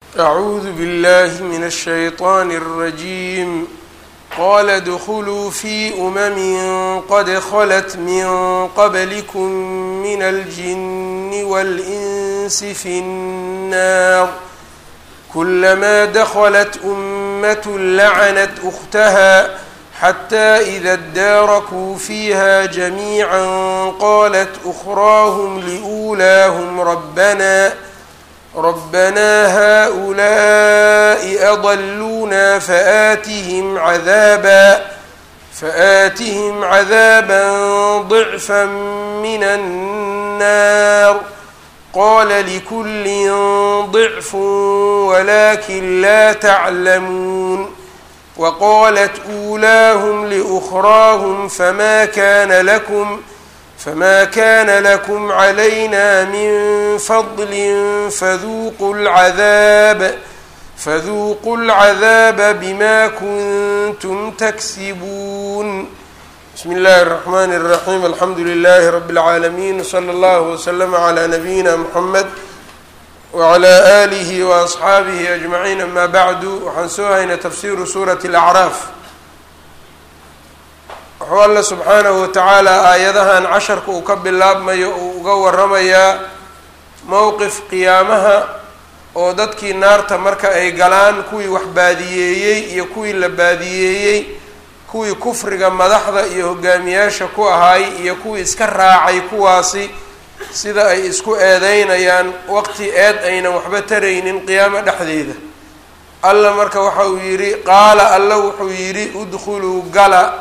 أعوذ بالله من الشيطان الرجيم قال ادخلوا في أمم قد خلت من قبلكم من الجن والإنس في النار كلما دخلت أمة لعنت أختها حتى إذا اداركوا فيها جميعا قالت أخراهم لأولاهم ربنا ربنا هؤلاء أضلونا فآتهم عذابا فآتهم عذابا ضعفا من النار قال لكل ضعف ولكن لا تعلمون وقالت أولاهم لأخراهم فما كان لكم فما كان لكم علينا من فضل فذوقوا العذاب فذوقوا العذاب بما كنتم تكسبون بسم الله الرحمن الرحيم الحمد لله رب العالمين وصلى الله وسلم على نبينا محمد وعلى آله وأصxaabihi أجمعين أما bعdu waxaan soo haynay tafsiru suuraة الأعراaf wuxuu alla subxaanahu watacaala aayadahan casharka uu ka bilaabmayo uu uga waramayaa mowqif qiyaamaha oo dadkii naarta marka ay galaan kuwii wax baadiyeeyey iyo kuwii la baadiyeeyey kuwii kufriga madaxda iyo hogaamiyaasha ku ahaay iyo kuwii iska raacay kuwaasi sida ay isku eedeynayaan waqti eed aynan waxba taraynin qiyaamo dhexdeeda alla marka waxa uu yidhi qaala alla wuxuu yidhi udkhuluu gala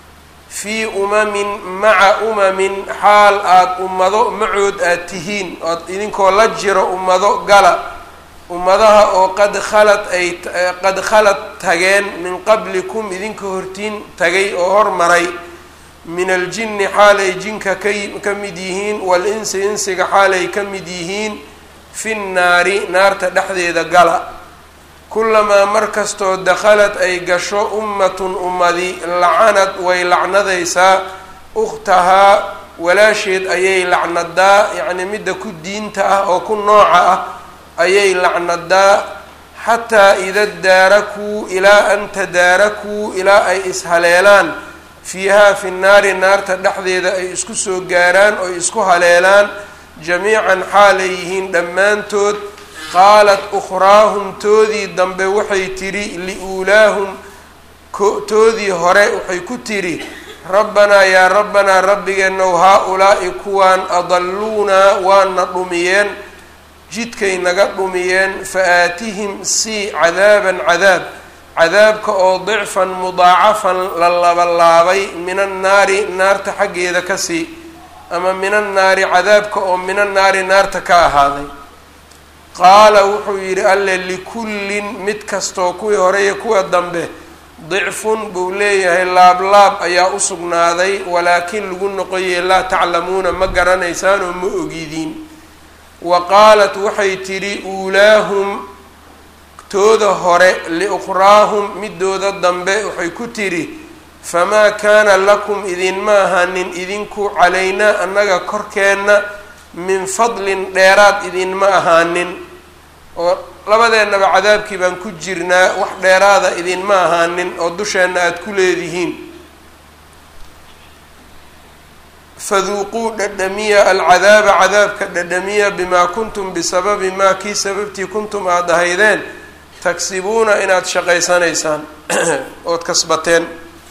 fii umamin maca umamin xaal aada ummado macood aada tihiin oad idinkoo la jiro ummado gala ummadaha oo qad khalad ay qad khalad tageen min qablikum idinka hortiin tagay oo hormaray min aljinni xaalay jinka ka mid yihiin wal-insi insiga xaalay ka mid yihiin fi nnaari naarta dhexdeeda gala kulamaa mar kastoo dakhalad ay gasho ummatun ummadi lacanad way lacnadaysaa ukhtahaa walaasheed ayay lacnadaa yacnii midda ku diinta ah oo ku nooca ah ayay lacnadaa xataa ida daarakuu ilaa an tadaarakuu ilaa ay ishaleelaan fiihaa fi nnaari naarta dhexdeeda ay isku soo gaaraan oy isku haleelaan jamiican xaalay yihiin dhammaantood qaalat ukhraahum toodii dambe waxay tidhi liuulaahum toodii hore waxay ku tidhi rabbanaa yaa rabbanaa rabbigeenow haa-ulaa'i kuwaan adalluunaa waana dhumiyeen jidkay naga dhumiyeen fa aatihim sii cadaaban cadaab cadaabka oo dicfan mudaacafan la labalaabay min annaari naarta xaggeeda ka sii ama min annaari cadaabka oo min annaari naarta ka ahaaday qaala wuxuu yidhi alle likullin mid kastoo kuwii hore iyo kuwa dambe dicfun buu leeyahay laablaab ayaa u sugnaaday walaakin lagu noqoyey laa taclamuuna ma garanaysaan oo ma ogidiin wa qaalat waxay tidhi uulaahum tooda hore liukhraahum midooda dambe waxay ku tidhi famaa kaana lakum idinma ahanin idinku calaynaa annaga korkeenna min fadlin dheeraad idinma ahaanin oo labadeennaba cadaabkii baan ku jirnaa wax dheeraada idinma ahaanin oo dusheenna aada ku leedihiin faduuquu dhadhamiya alcadaaba cadaabka dhadhamiya bimaa kuntum bisababi maa kii sababtii kuntum aada ahaydeen tagsibuuna inaad shaqaysanaysaan ood kasbateen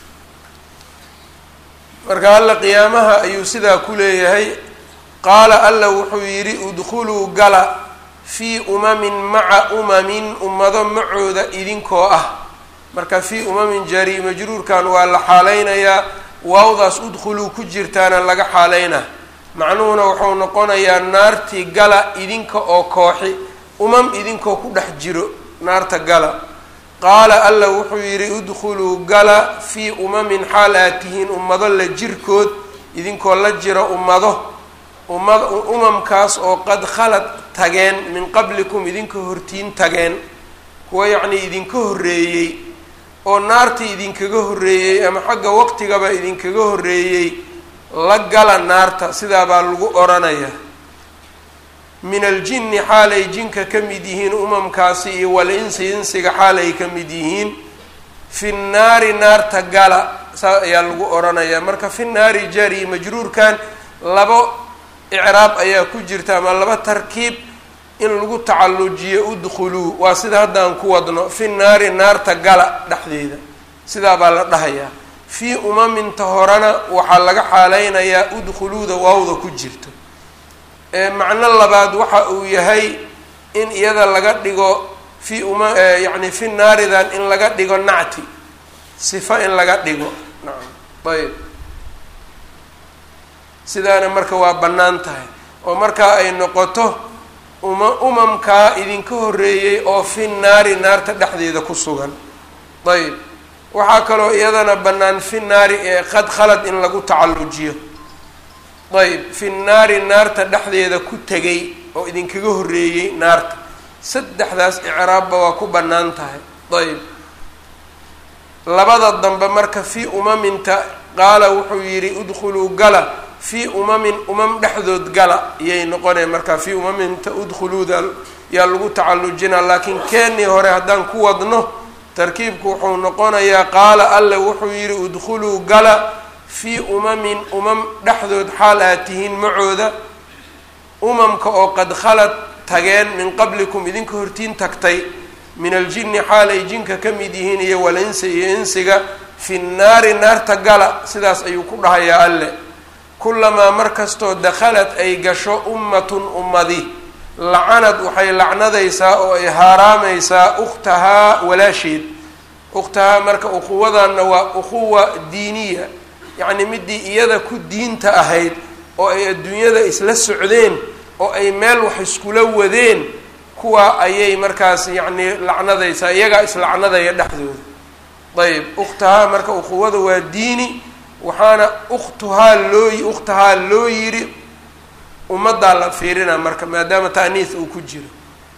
marka alla qiyaamaha ayuu sidaa ku leeyahay qaala alla wuxuu yidhi udkhuluu gala fii umamin maca umamin ummado macooda idinkoo ah marka fii umamin jari majruurkan waa la xaaleynayaa waawdaas udkhuluu ku jirtaana laga xaaleynaa macnuhuna wuxuu noqonayaa naartii gala idinka oo kooxi umam idinkoo ku dhex jiro naarta gala qaala alla wuxuu yidhi udkhuluu gala fii umamin xaal aad tihiin ummado la jirkood idinkoo la jira ummado ummad umamkaas oo qad khalad tageen min qablikum idinka hortiin tageen kuwa yacnii idinka horreeyey oo naartii idinkaga horreeyey ama xagga waqtigaba idinkaga horreeyey la gala naarta sidaa baa lagu oranayaa min aljinni xaalay jinka ka mid yihiin umamkaasi iyo wal-insi insiga xaalay ka mid yihiin fi nnaari naarta gala saa ayaa lagu odhanayaa marka fi naari jari majruurkan labo icraab ayaa ku jirta ama laba tarkiib in lagu tacallujiyo udkhuluu waa sida haddaan ku wadno fi naari naarta gala dhexdeeda sidaa baa la dhahayaa fii umaminta horena waxaa laga xaaleynayaa udkhuluuda waawda ku jirto macno labaad waxa uu yahay in iyada laga dhigo fi uma yacni fi naaridan in laga dhigo nacti sifa in laga dhigo nacam ayb sidaana marka waa bannaan tahay oo markaa ay noqoto uma umamkaa idinka horreeyey oo fi naari naarta dhexdeeda ku sugan ayb waxaa kaloo iyadana bannaan fi naari ee qad khalad in lagu tacallujiyo ayb fi naari naarta dhexdeeda ku tegay oo idinkaga horreeyey naarta saddexdaas icraabba waa ku bannaan tahay ayb labada dambe marka fii umaminta qaala wuxuu yidhi udkhuluu gala fii umamin umam dhexdood gala iyay noqoneen marka fii umaminta udkhuluuda yaa lagu tacallujinaa laakiin keenii hore haddaan ku wadno tarkiibku wuxuu noqonayaa qaala alle wuxuu yidhi udkhuluu gala fii umamin umam dhexdood xaal aad tihiin macooda umamka oo qad khalad tageen min qablikum idinka hortiin tagtay min aljinni xaal ay jinka ka mid yihiin iyo walinsi iyo insiga fi nnaari naarta gala sidaas ayuu ku dhahayaa alle kulamaa mar kastoo dakhalad ay gasho ummatun ummadi lacanad waxay lacnadaysaa oo ay haaraamaysaa ukhtahaa walaasheed ukhtahaa marka ukhuwadanna waa ukhuwa diiniya yacni midii iyada ku diinta ahayd oo ay adduunyada isla socdeen oo ay meel wax iskula wadeen kuwa ayay markaas yacni lacnadaysaa iyagaa islacnadaya dhexdooda ayb ukhtahaa marka ukhuwada waa diini waxaana ukhtuhaa loo ukhtahaa loo yiri ummaddaa la fiirina marka maadaama ta'niis uu ku jiro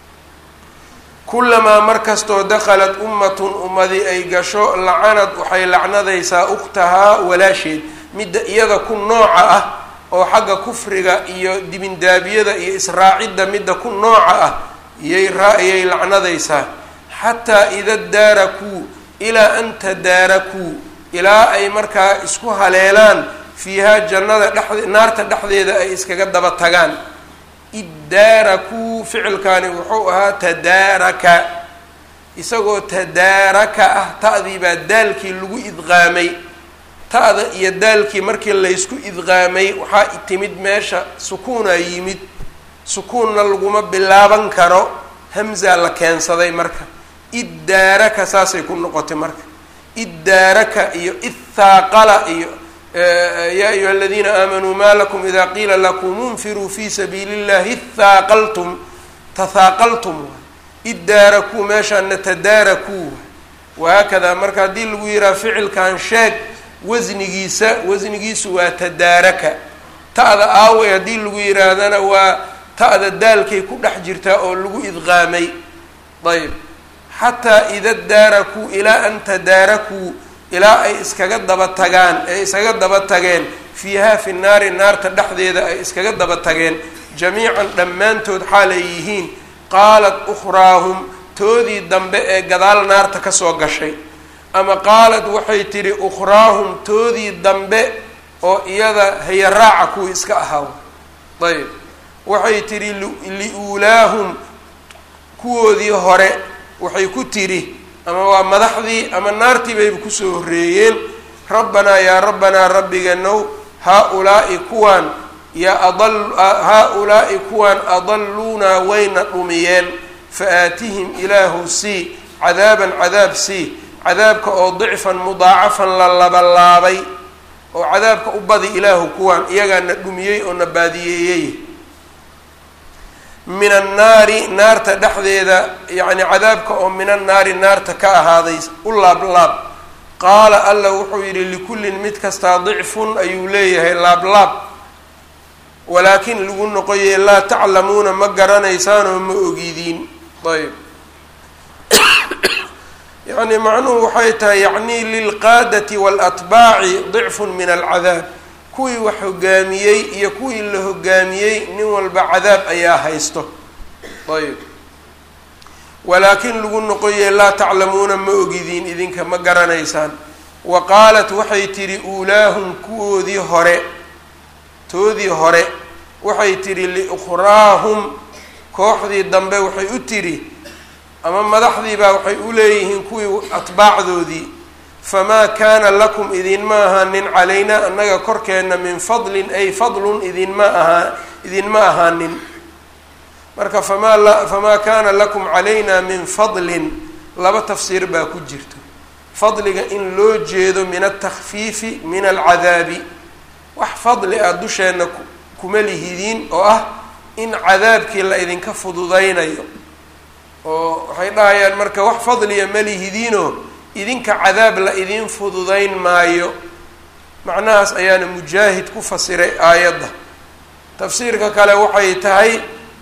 kulamaa markastoo dakhalat ummatun ummadi ay gasho lacanad waxay lacnadaysaa ukhtahaa walaasheed midda iyada ku nooca ah oo xagga kufriga iyo dibindaabiyada iyo israacidda midda ku nooca ah iyay raa-iyay lacnadaysaa xataa ida daarakuu ilaa an tadaarakuu ilaa ay markaa isku haleelaan fiihaa jannada dhex naarta dhexdeeda ay iskaga daba tagaan iddaarakuu ficilkaani wuxuu ahaa tadaaraka isagoo tadaaraka ah ta'dii baa daalkii lagu idqaamay ta'da iyo daalkii markii laysku idqaamay waxaa timid meesha sukuunaa yimid sukuunna laguma bilaaban karo hamzaa la keensaday marka iddaaraka saasay ku noqotay marka iddaaraka iyo ithaaqala iyo yaa ayuha aladiina aamanuu maa lakum ida qiila lakum unfiruu fi sabiili اllahi ithaaqaltum tathaaqaltum iddaarakuu meeshaana tadaarakuu wahaakada marka haddii lagu yihaha ficilkan sheeg wasnigiisa wasnigiisu waa tadaaraka ta'da aawey haddii lagu yihaahdana waa ta'da daalkay ku dhex jirtaa oo lagu idqaamay ayb xataa ida daarakuu ilaa an tadaarakuu ilaa ay iskaga daba tagaan ay iskaga daba tageen fiihaa fi naari naarta dhexdeeda ay iskaga daba tageen jamiican dhammaantood xaalay yihiin qaalat ukhraahum toodii dambe ee gadaal naarta kasoo gashay ama qaalad waxay tidhi ukhraahum toodii dambe oo iyada hayaraaca kuwii iska ahaaw ayb waxay tidhi liuulaahum kuwoodii hore waxay ku tidhi ama waa madaxdii ama naartii bayba kusoo horreeyeen rabbanaa yaa rabbanaa rabbiganow haa-ulaa'i kuwaan yaa adal haa-ulaa'i kuwaan adalluunaa wayna dhumiyeen fa aatihim ilaahu sii cadaaban cadaab sii cadaabka oo dicfan mudaacafan la labalaabay oo cadaabka u badi ilaahu kuwaan iyagaa na dhumiyey oo na baadiyeeyey min annaari naarta dhexdeeda yacni cadaabka oo min annaari naarta ka ahaaday u laablaab qaala alla wuxuu yidhi likullin mid kastaa dicfun ayuu leeyahay laablaab walaakin lagu noqoyey laa taclamuuna ma garanaysaanoo ma ogidiin ayb yacni macnuhu waxay tahay yacni lilqaadati waalatbaaci dicfun min alcadaab kuwii wax hogaamiyey iyo kuwii la hogaamiyey nin walba cadaab ayaa haysto ayb walaakin lagu noqoye laa taclamuuna ma ogidiin idinka ma garanaysaan wa qaalat waxay tidhi uulaahum kuwoodii hore toodii hore waxay tidhi liukhraahum kooxdii dambe waxay u tidhi ama madaxdiibaa waxay u leeyihiin kuwii atbaacdoodii famaa kaana lakum idinma ahaanin calaynaa annaga korkeenna min fadlin ay fadlun idinma ahaa idinma ahaanin marka famaa famaa kaana lakum calayna min fadlin laba tafsiir baa ku jirto fadliga in loo jeedo min altakfiifi min alcadaabi wax fadli ah dusheenna kuma lihidiin oo ah in cadaabkii la idinka fududaynayo oo waxay dhahayaan marka wax fadliya ma lihidiinoo idinka cadaab la idin fududayn maayo macnahaas ayaana mujaahid ku fasiray aayadda tafsiirka kale waxay tahay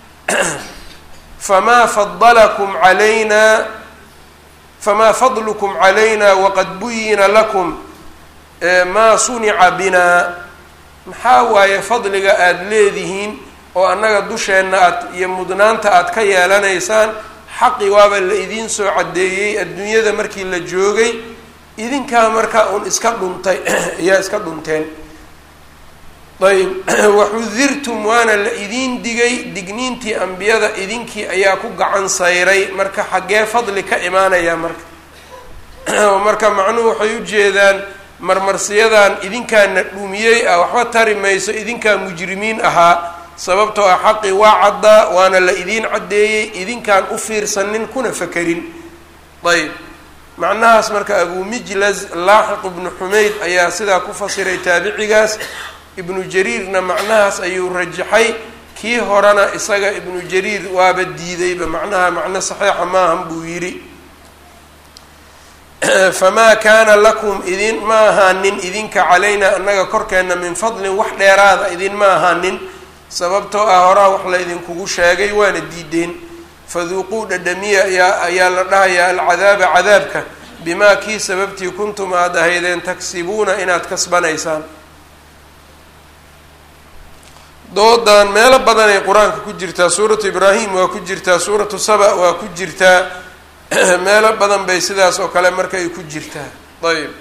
famaa fadalakum calayna famaa fadlukum calayna waqad buyina lakum maa sunica binaa maxaa waaye fadliga aada leedihiin oo annaga dusheenna aad iyo mudnaanta aad ka yeelanaysaan xaqi waaba la idiin soo caddeeyey adduunyada markii la joogay idinkaa markaa uun iska dhuntay ayaa iska dhunteen ayb waxudirtum waana la idiin digay digniintii ambiyada idinkii ayaa ku gacan sayray marka xaggee fadli ka imaanaya marka marka macnuhu waxay u jeedaan marmarsiyadan idinkaana dhumiyey ah waxba tari mayso idinkaa mujrimiin ahaa sababtoo ah xaqi waa caddaa waana la idiin caddeeyey idinkaan u fiirsanin kuna fakerin ayb macnahaas marka abu mijlaz laaxiq ibnu xumayd ayaa sidaa ku fasiray taabicigaas ibnu jariirna macnahaas ayuu rajaxay kii horena isaga ibnu jariir waaba diidayba macnaha macno saxiixa maahan buu yidhi famaa kaana lakum idin ma ahaanin idinka calaynaa annaga korkeenna min fadlin wax dheeraada idinma ahaanin sababtoo ah horaa wax la idinkugu sheegay waana diideen faduuquu dhadhamiya ayaa ayaa la dhahayaa alcadaaba cadaabka bimaa kii sababtii kuntum aad ahaydeen tagsibuuna inaad kasbanaysaan doodan meelo badanay qur-aanka ku jirtaa suuratu ibraahim waa ku jirtaa suuratu saba waa ku jirtaa meelo badan bay sidaas oo kale marka ay ku jirtaa ayb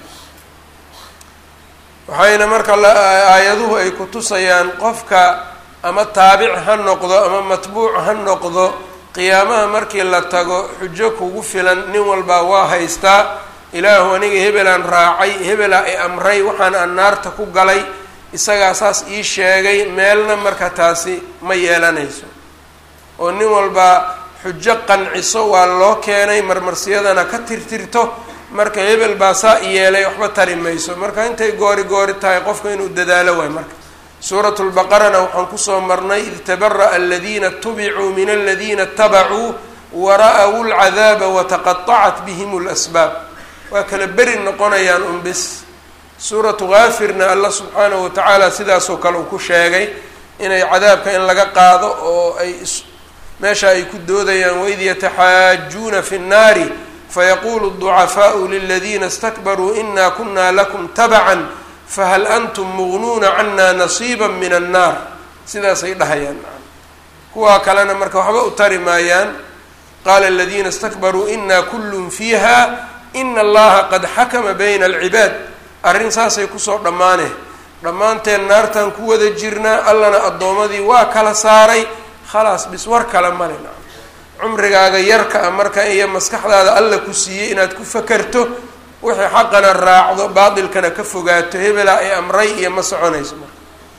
waxayna marka aayaduhu ay ku tusayaan qofka ama taabic ha noqdo ama matbuuc ha noqdo qiyaamaha markii la tago xujo kugu filan nin walbaa waa haystaa ilaahu aniga hebelaan raacay hebelaa i amray waxaan aan naarta ku galay isagaa saas ii sheegay meelna marka taasi ma yeelanayso oo nin walbaa xujo qanciso waa loo keenay marmarsiyadana ka tirtirto marka hebel baa saa i yeelay waxba tari mayso marka intay goori goori tahay qofka inuu dadaalo waay marka suuratu lbaqarana waxaan kusoo marnay id tabara'a aladiina tubicuu min aladiina اtabacuu wara'awu lcadaaba wataqaطacat bihim lasbaab waa kala beri noqonayaan un bis suuratu kaafirna allah subxaanahu watacaala sidaasoo kale uu ku sheegay inay cadaabka in laga qaado oo ay meesha ay ku doodayaan waid yataxaajuuna fi nnaari fayaquulu الضucafaau liladiina اstakbaruu ina kuna lakum tabcan fahal antum mugnuuna cana nasiiba min annaar sidaasay dhahayaan kuwaa kalena marka waxba u tari maayaan qaala aladiina اstakbaruu ina kullun fiiha ina allaha qad xakama bayna alcibaad arrin saasay kusoo dhammaane dhammaanteen naartaan ku wada jirnaa allana addoomadii waa kala saaray khalaas bis war kale male cumrigaaga yarka a marka iyo maskaxdaada alla ku siiyey inaad ku fakerto wixii xaqana raacdo baatilkana ka fogaato hebelaa ay amray iyo ma soconayso marka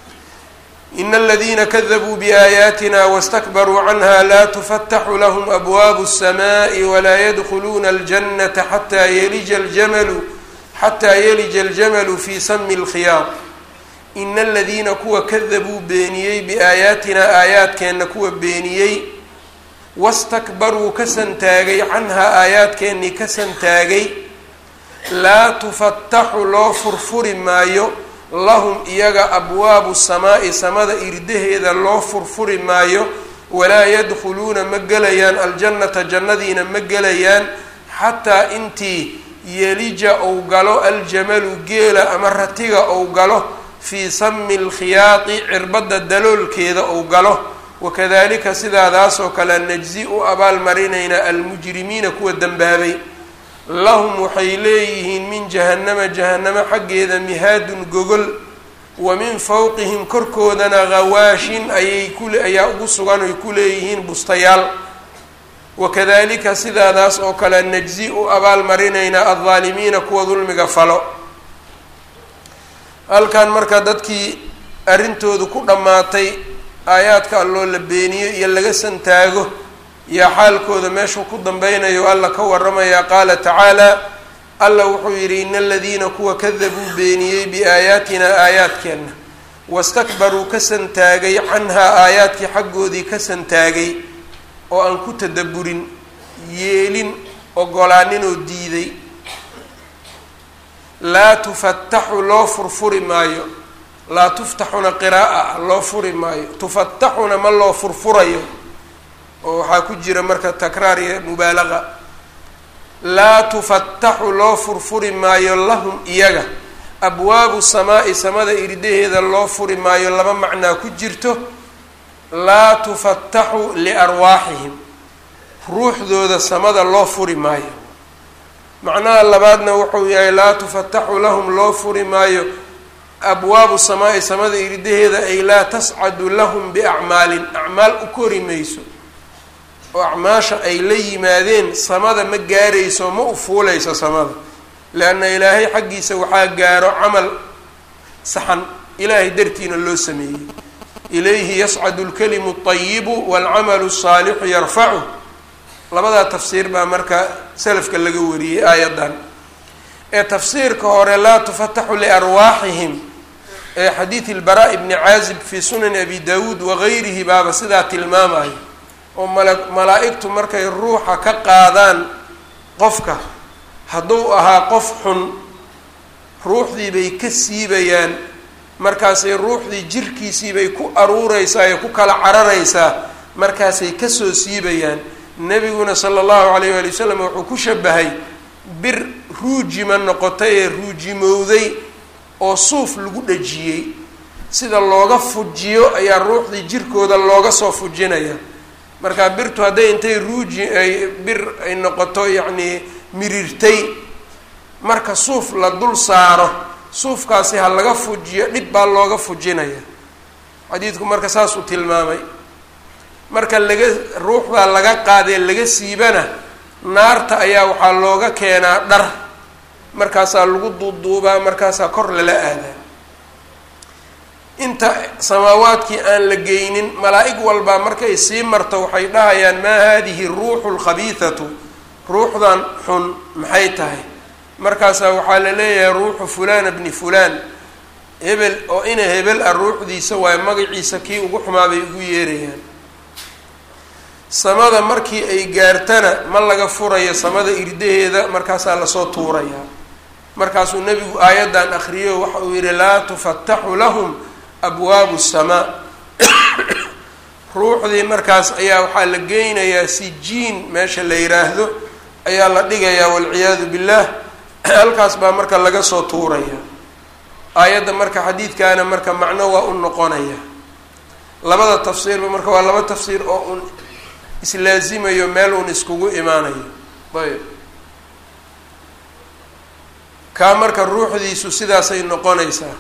ina aladiina kadabuu biaayaatina wastakbaruu canha laa tufataxu lahum abwaabu الsamaءi walaa yadkhuluuna اljannata xataa yelija ljamalu xataa yelija aljamalu fii sami اlkhiyaar ina aladiina kuwa kadabuu beeniyey biaayaatina aayaadkeenna kuwa beeniyey wastakbaruu ka santaagay canhaa aayaadkeennii ka santaagay laa tufataxu loo furfuri maayo lahum iyaga abwaabu samaa'i samada irdaheeda loo furfuri maayo walaa yadkhuluuna ma gelayaan aljannata jannadiina ma gelayaan xataa intii yelija ou galo aljamalu geela ama ratiga ou galo fii sami lkhiyaati cirbadda daloolkeeda uu galo wakadalika sidaadaasoo kale najzi u abaalmarinaynaa almujrimiina kuwa dembaabay lahum waxay leeyihiin min jahannama jahannamo xaggeeda mihaadun gogol wa min fowqihim korkoodana ghawaashin ayay ku ayaa ugu sugan oy ku leeyihiin bustayaal wakadalika sidaadaas oo kale najzi u abaalmarinaynaa aldaalimiina kuwa dulmiga falo halkan marka dadkii arrintoodu ku dhammaatay aayaadka alloo la beeniyo iyo laga santaago yaa xaalkooda meeshuu ku dambeynayo alla ka waramayaa qaala tacaala alla wuxuu yidhi ina aladiina kuwa kadabuu beeniyey biaayaatinaa aayaadkeenna wastakbaruu ka santaagay canhaa aayaadkii xaggoodii ka santaagay oo aan ku tadaburin yeelin ogolaaninoo diiday laa tufataxu loo furfuri maayo laa tuftaxuna qiraaa loo furi maayo tufataxuna ma loo furfurayo oo waxaa ku jira marka takraar iyo mubaalaqa laa tufataxu loo furfuri maayo lahum iyaga abwaabu samaa'i samada irdaheeda loo furi maayo laba macnaa ku jirto laa tufataxu liarwaaxihim ruuxdooda samada loo furi maayo macnaha labaadna wuxuu yahay laa tufataxu lahum loo furi maayo abwaabu samaa'i samada irdaheeda ay laa tascadu lahum biacmaalin acmaal u kori mayso oo acmaasha ay la yimaadeen samada ma gaarayso ma u fuulayso samada leanna ilaahay xaggiisa waxaa gaaro camal saxan ilaahay dartiina loo sameeyey ilayhi yascadu lkalimu اطayibu wاlcamalu الsaalixu yarfacu labadaa tafsiir baa marka salafka laga wariyey aayadan ee tafsiirka hore laa tufataxu liarwaaxihim ee xadiid ilbaraa bni caazib fii sunani abi dawuud wagayrihi baaba sidaa tilmaamayo oo mala malaa-igtu markay ruuxa ka qaadaan qofka hadduu ahaa qof xun ruuxdii bay ka siibayaan markaasay ruuxdii jirkiisii bay ku aruureysaa ee ku kala cararaysaa markaasay kasoo siibayaan nebiguna sala allahu calayh waali wasalam wuxuu ku shabahay bir ruujima noqotay ee ruujimowday oo suuf lagu dhajiyey sida looga fujiyo ayaa ruuxdii jirkooda looga soo fujinaya marka birtu hadday intay ruuji ay bir ay noqoto yacnii mirirtay marka suuf la dul saaro suufkaasi ha laga fujiyo dhib baa looga fujinaya xadiidku marka saas uu tilmaamay marka laga ruuxdaa laga qaadee laga siibana naarta ayaa waxaa looga keenaa dhar markaasaa lagu duuduubaa markaasaa kor lala aadaa inta samaawaadkii aan la geynin malaa-ig walbaa markay sii marto waxay dhahayaan maa haadihi ruuxu lkhabiithatu ruuxdan xun maxay tahay markaasaa waxaa la leeyahay ruuxu fulana bni fulaan hebel oo ina hebel ah ruuxdiisa waayo magaciisa kii ugu xumaa bay ugu yeerayaan samada markii ay gaartana ma laga furayo samada irdaheeda markaasaa lasoo tuurayaa markaasuu nebigu aayaddan akriyo waxa uu yihi laa tufataxu lahum abwaabu samaa ruuxdii markaas ayaa waxaa la geynayaa sijiin meesha la yiraahdo ayaa la dhigayaa walciyaadu billah halkaas baa marka laga soo tuuraya aayadda marka xadiidkaana marka macno waa u noqonaya labada tafsiirba marka waa laba tafsiir oo un islaazimayo meel uun iskugu imaanayo ayb kaa marka ruuxdiisu sidaasay noqonaysaa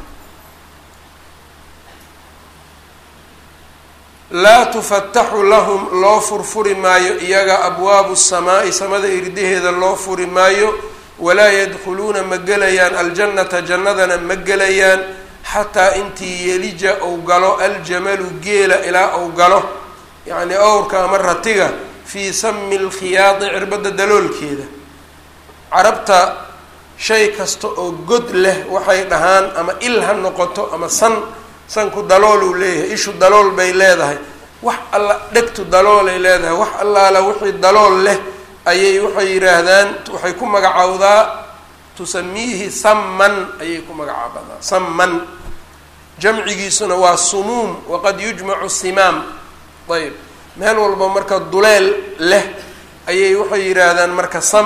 laa tufataxu lahum loo furfuri maayo iyaga abwaabu samaa'i samada irdaheeda loo furi maayo walaa yadkhuluuna ma gelayaan aljannata jannadana ma gelayaan xataa intii yelija ou galo aljamalu geela ilaa ou galo yacni owrka ama ratiga fii sami lkhiyaadi cirbadda daloolkeeda carabta shay kasta oo god leh waxay dhahaan ama il ha noqoto ama san sanku dalool uu leeyahay ishu dalool bay leedahay wax alla dhegtu daloolay leedahay wax allaala wixii dalool leh ayay waxay yidhaahdaan waxay ku magacowdaa tusamiihi samman ayay ku magacaabadaa samman jamcigiisuna waa sumuum waqad yujmacu simaam ayb meel walba marka duleel leh ayay waxay yidhaahdaan marka sam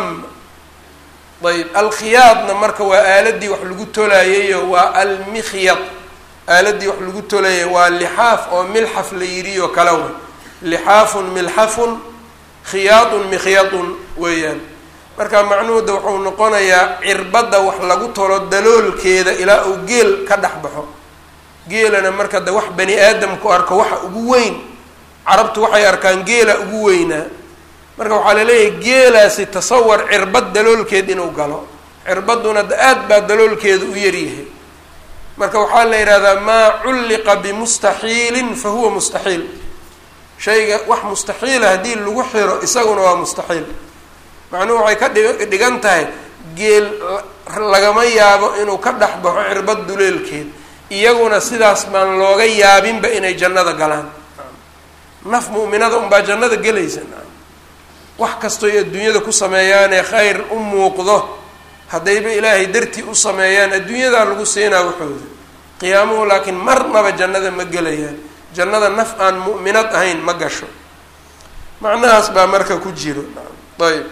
ayb alkhiyaadna marka waa aaladii wax lagu tolayayo waa almikhyad aaladii wax lagu tolayay waa lixaaf oo milxaf la yidhi oo kale way lixaafun milxafun khiyaadun mikhyadun weeyaan marka macnuhuda wuxuu noqonayaa cirbadda wax lagu tolo daloolkeeda ilaa uu geel ka dhex baxo geelana marka de wax bani aadamku arko waxa ugu weyn carabtu waxay arkaan geela ugu weynaa marka waxaa laleeyahay geelaasi tasawar cirbad daloolkeed inuu galo cirbadduna da aad baa daloolkeeda u yaryahay marka waxaa la yidhahdaa maa culliqa bimustaxiilin fa huwa mustaxiil shayga wax mustaxiila haddii lagu xiro isaguna waa mustaxiil macnuhu waxay ka dhig dhigan tahay geel lagama yaabo inuu ka dhex baxo cirbad duleelkeed iyaguna sidaas baan looga yaabinba inay jannada galaan naf mu'minada unbaa jannada gelaysa wax kastoy adduunyada ku sameeyaanee khayr u muuqdo haddayba ilaahay dartii u sameeyaan adduunyadaa lagu siinaa waxooda qiyaamuhu laakiin marnaba jannada ma gelayaan jannada naf aan mu'minad ahayn ma gasho macnahaas baa marka ku jiro ayb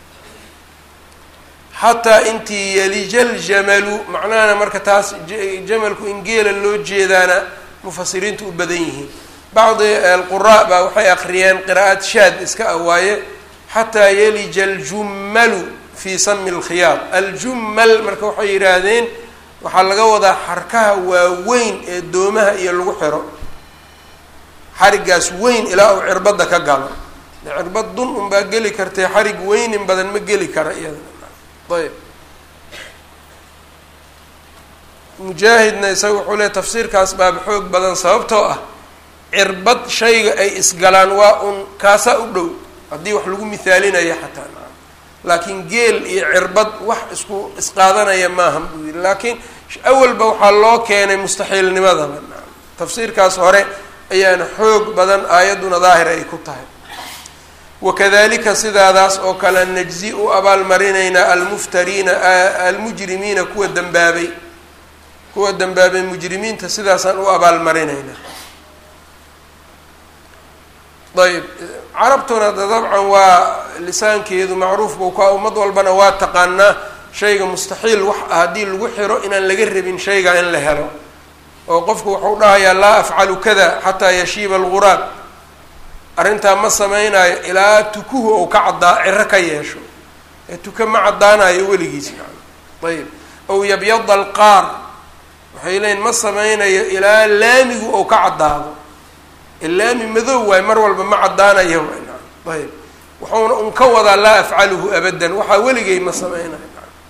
xataa intii yalija ljamalu macnahana marka taas jamalku in geela loo jeedaana mufasiriintu u badan yihiin bacdi alquraa baa waxay akriyeen qiraa'ad shaad iska ah waaye xataa yalija aljummalu fii sami lkhiyaad aljummal marka waxay yidhaahdeen waxaa laga wadaa xarkaha waaweyn ee doomaha iyo lagu xiro xarigaas weyn ilaa uu cirbadda ka galo cirbad dun unbaa geli kartee xarig weynin badan ma geli kara iyada ayb mujaahidna isaga wuxuu leey tafsiirkaas baaba xoog badan sababtoo ah cirbad shayga ay isgalaan waa un kaasaa u dhow haddii wax lagu mithaalinayo xataa laakiin geel iyo cirbad wax isku isqaadanaya maaha buu yidhi laakiin awalba waxaa loo keenay mustaxiilnimadaba tafsiirkaas hore ayaana xoog badan aayadduna daahir ay ku tahay wakadalika sidaadaas oo kale najzi u abaalmarinaynaa almuftariina almujrimiina kuwa dembaabay kuwa dembaabay mujrimiinta sidaasaan u abaalmarinaynaa ayb carabtuna de dabcan waa lisaankeedu macruuf buu ka ummad walbana waa taqaanaa shayga mustaxiil wax ah haddii lagu xiro inaan laga rabin shayga in la helo oo qofku wuxuu dhahayaa laa afcalu kada xataa yashiiba alguraab arrintaa ma samaynayo ilaa tukuhu ou ka caddaa ciro ka yeesho ee tuka ma caddaanayo weligiis ayb ow yabyada alqaar waxay leeyiin ma samaynayo ilaa laamigu ou ka caddaado laami madow waay mar walba ma caddaanayo ayb wuxuuna un ka wadaa laa afcaluhu abadan waxaa weligay ma sameynayo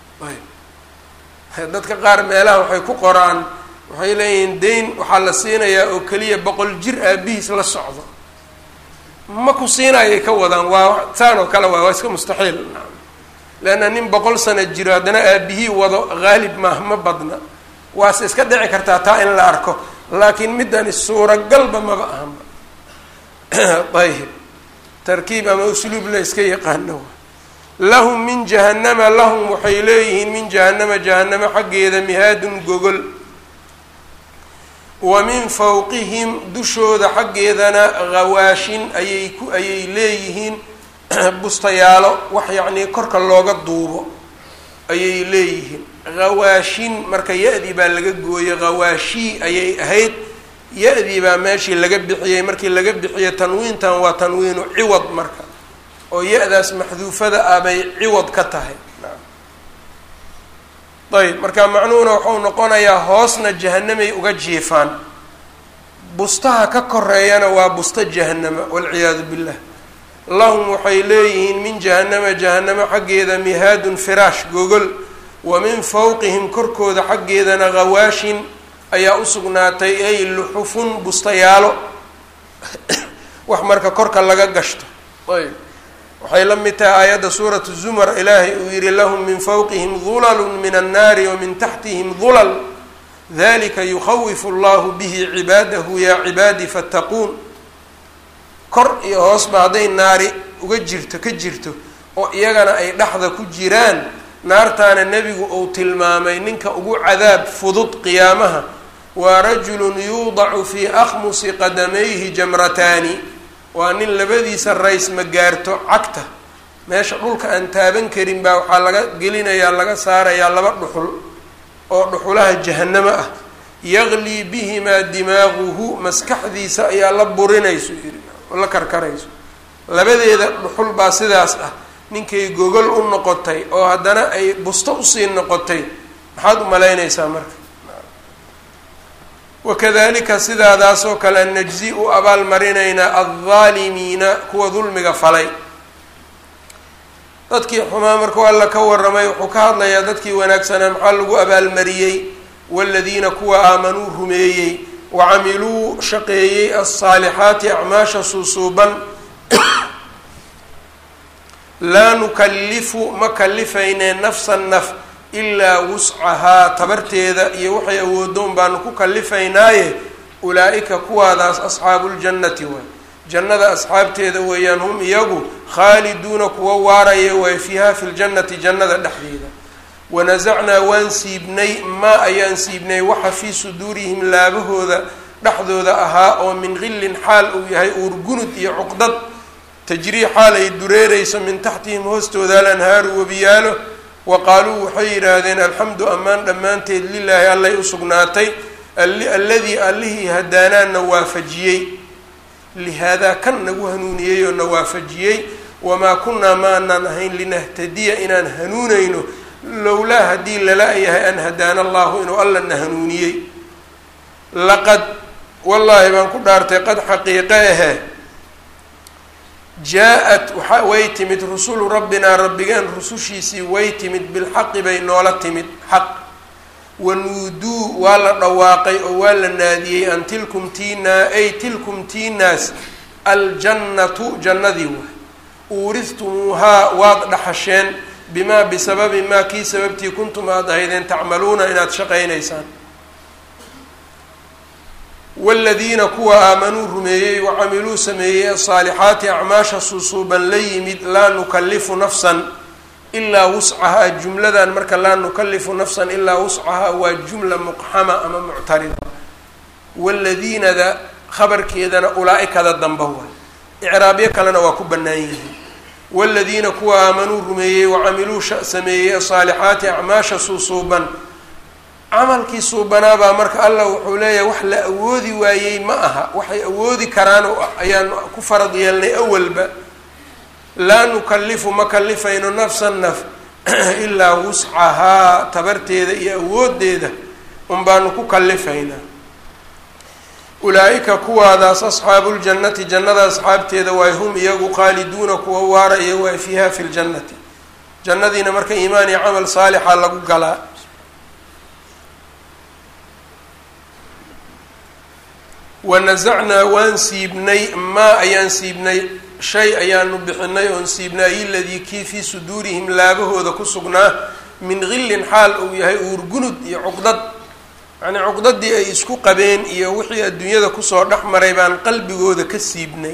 ayb dadka qaar meelaha waxay ku qoraan waxay leeyihiin dayn waxaa la siinayaa oo keliya boqol jir aabihiis la socdo ma ku siinayay ka wadaan waa saan oo kale waa waa iska mustaxiil leanna nin boqol sano jiro haddana aabihii wado haalib maah ma badna waase iska dhici kartaa taa in la arko laakiin middani suuragalba maba ahanba ayib tarkiib ama usluub la iska yaqaano lahum min jahannama lahum waxay leeyihiin min jahannama jahannama xaggeeda mihaadun gogol wa min fawqihim dushooda xaggeedana hawaashin ayay ku ayay leeyihiin bustayaalo wax yacnii korka looga duubo ayay leeyihiin hawaashin marka ya-dii baa laga gooyey hawaashii ayay ahayd ya-dii baa meeshii laga bixiyey markii laga bixiyo tanwiintan waa tanwiinu ciwad marka oo ya-daas maxduufada ah bay ciwad ka tahay ayb marka macnuhuna wuxuu noqonayaa hoosna jahanamay uga jiifaan bustaha ka koreeyana waa busta jahanama walciyaadu billah lahum waxay leeyihiin min jahanama jahanamo xaggeeda mihaadun firaash gogol wa min fawqihim korkooda xaggeedana hawaashin ayaa u sugnaatay ay luxufun bustayaalo wax marka korka laga gashto ayb waxay la mid tahay aayadda suuratu zumar ilaahay uu yihi lahum min fawqihim dulalun min annaari wa min taxtihim dulal dalika yukhawifu allahu bihi cibaadahu yaa cibaadi fattaquun kor iyo hoosba hadday naari uga jirto ka jirto oo iyagana ay dhexda ku jiraan naartaana nebigu uu tilmaamay ninka ugu cadaab fudud qiyaamaha waa rajulun yuudacu fii akhmusi qadamayhi jamrataani waa nin labadiisa rays ma gaarto cagta meesha dhulka aan taaban karin baa waxaa laga gelinayaa laga saarayaa laba dhuxul oo dhuxulaha jahanamo ah yaglii bihimaa dimaaguhu maskaxdiisa ayaa la burinayso yiri la karkarayso labadeeda dhuxul baa sidaas ah ninkay gogol u noqotay oo haddana ay busto usii noqotay maxaad u malaynaysaa marka wakadalika sidaadaasoo kale najzi u abaalmarinaynaa aldaalimiina kuwa dulmiga falay dadkii xumaa markuu alla ka waramay wuxuu ka hadlayaa dadkii wanaagsanaa maxaa lagu abaalmariyey waladiina kuwa aamanuu rumeeyey wacamiluu shaqeeyey alsaalixaati acmaasha suusuuban laa nukallifu ma kalifaynee nafsan naf ilaa wuscahaa tabarteeda iyo waxay awoodoon baanu ku kalifaynaaye ulaa-ika kuwaadaas asxaabuuljannati waay jannada asxaabteeda weeyaan hum iyagu khaaliduuna kuwa waaraya waay fiiha fi ljannati jannada dhexdeeda wanasacnaa waan siibnay maa ayaan siibnay waxa fii suduurihim laabahooda dhexdooda ahaa oo min qillin xaal uu yahay uurgunud iyo cuqdad tajrii xaal ay dureereyso min taxtihim hoostooda alanhaaru webiyaalo wa qaaluu waxay yidhaahdeen alxamdu ammaan dhammaanteed lilaahi allay u sugnaatay alladii allihii hadaanaana waafajiyey lihaadaa kan nagu hanuuniyey oo na waafajiyey wamaa kunnaa maanaan ahayn linahtadiya inaan hanuunayno lowlaa haddii lala yahay an hadaana allahu inuu alla na hanuuniyey laqad wallaahi baan ku dhaartay qad xaqiiqe ahe jaa-at waxa way timid rusulu rabbinaa rabbigeen rusushiisii way timid bilxaqi bay noola timid xaq wanuuduu waa la dhawaaqay oo waa la naadiyey an tilkum tiinaa ay tilkum tiinaas aljannatu jannadii waay uuristumuuhaa waad dhaxasheen bimaa bisababi maa kii sababtii kuntum aada ahaydeen tacmaluuna inaad shaqaynaysaan wladiina kuwa aamanuu rumeeyey wacamiluu sameeyey asaalixaati acmaasha susuuban la yimid laa nukalifu nafsan ilaa wuscahaa jumladan marka laa nukalifu nafsan ilaa wuscahaa waa jumla muqxama ama muctarida waladiinada khabarkeedana ulaa-ikada damba waay icraabyo kalena waa ku bannaan yihiin waladiina kuwa aamanuu rumeeyey wacamiluu sameeyey asaalixaati acmaasha susuuban camalkii suubanaabaa marka allah wuxuu leeyahay wax la awoodi waayey ma aha waxay awoodi karaan ayaan ku farad yeelnay awalba laa nukalifu ma kalifayno nafsan naf ilaa wuscahaa tabarteeda iyo awoodeeda un baanu ku kalifaynaa ulaa-ika kuwaadaas asxaabuuljannati jannada asxaabteeda waay hum iyagu qaaliduuna kuwa waaraya waay fiiha fi ljannati jannadiina marka iimaan iyo camal saalixa lagu galaa wanasacnaa waan siibnay maa ayaan siibnay shay ayaanu bixinay oon siibnay iladii kii fii suduurihim laabahooda ku sugnaa min qillin xaal uu yahay uurgunud iyo cuqdad yacnii cuqdadii ay isku qabeen iyo wixii adduunyada kusoo dhex maray baan qalbigooda ka siibnay